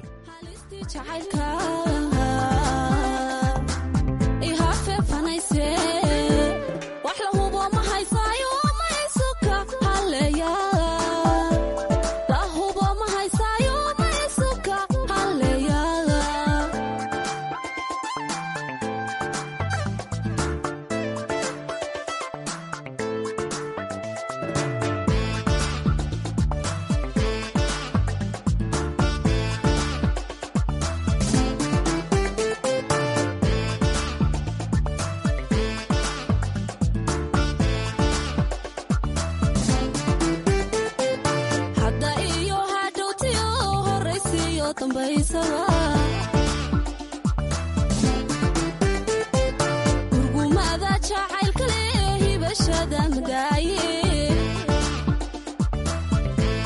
gurgumada jacaylkale hibashada madaaye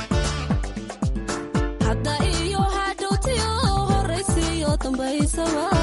hadda iyo hadhowtiyo horaysiyo dambaysaba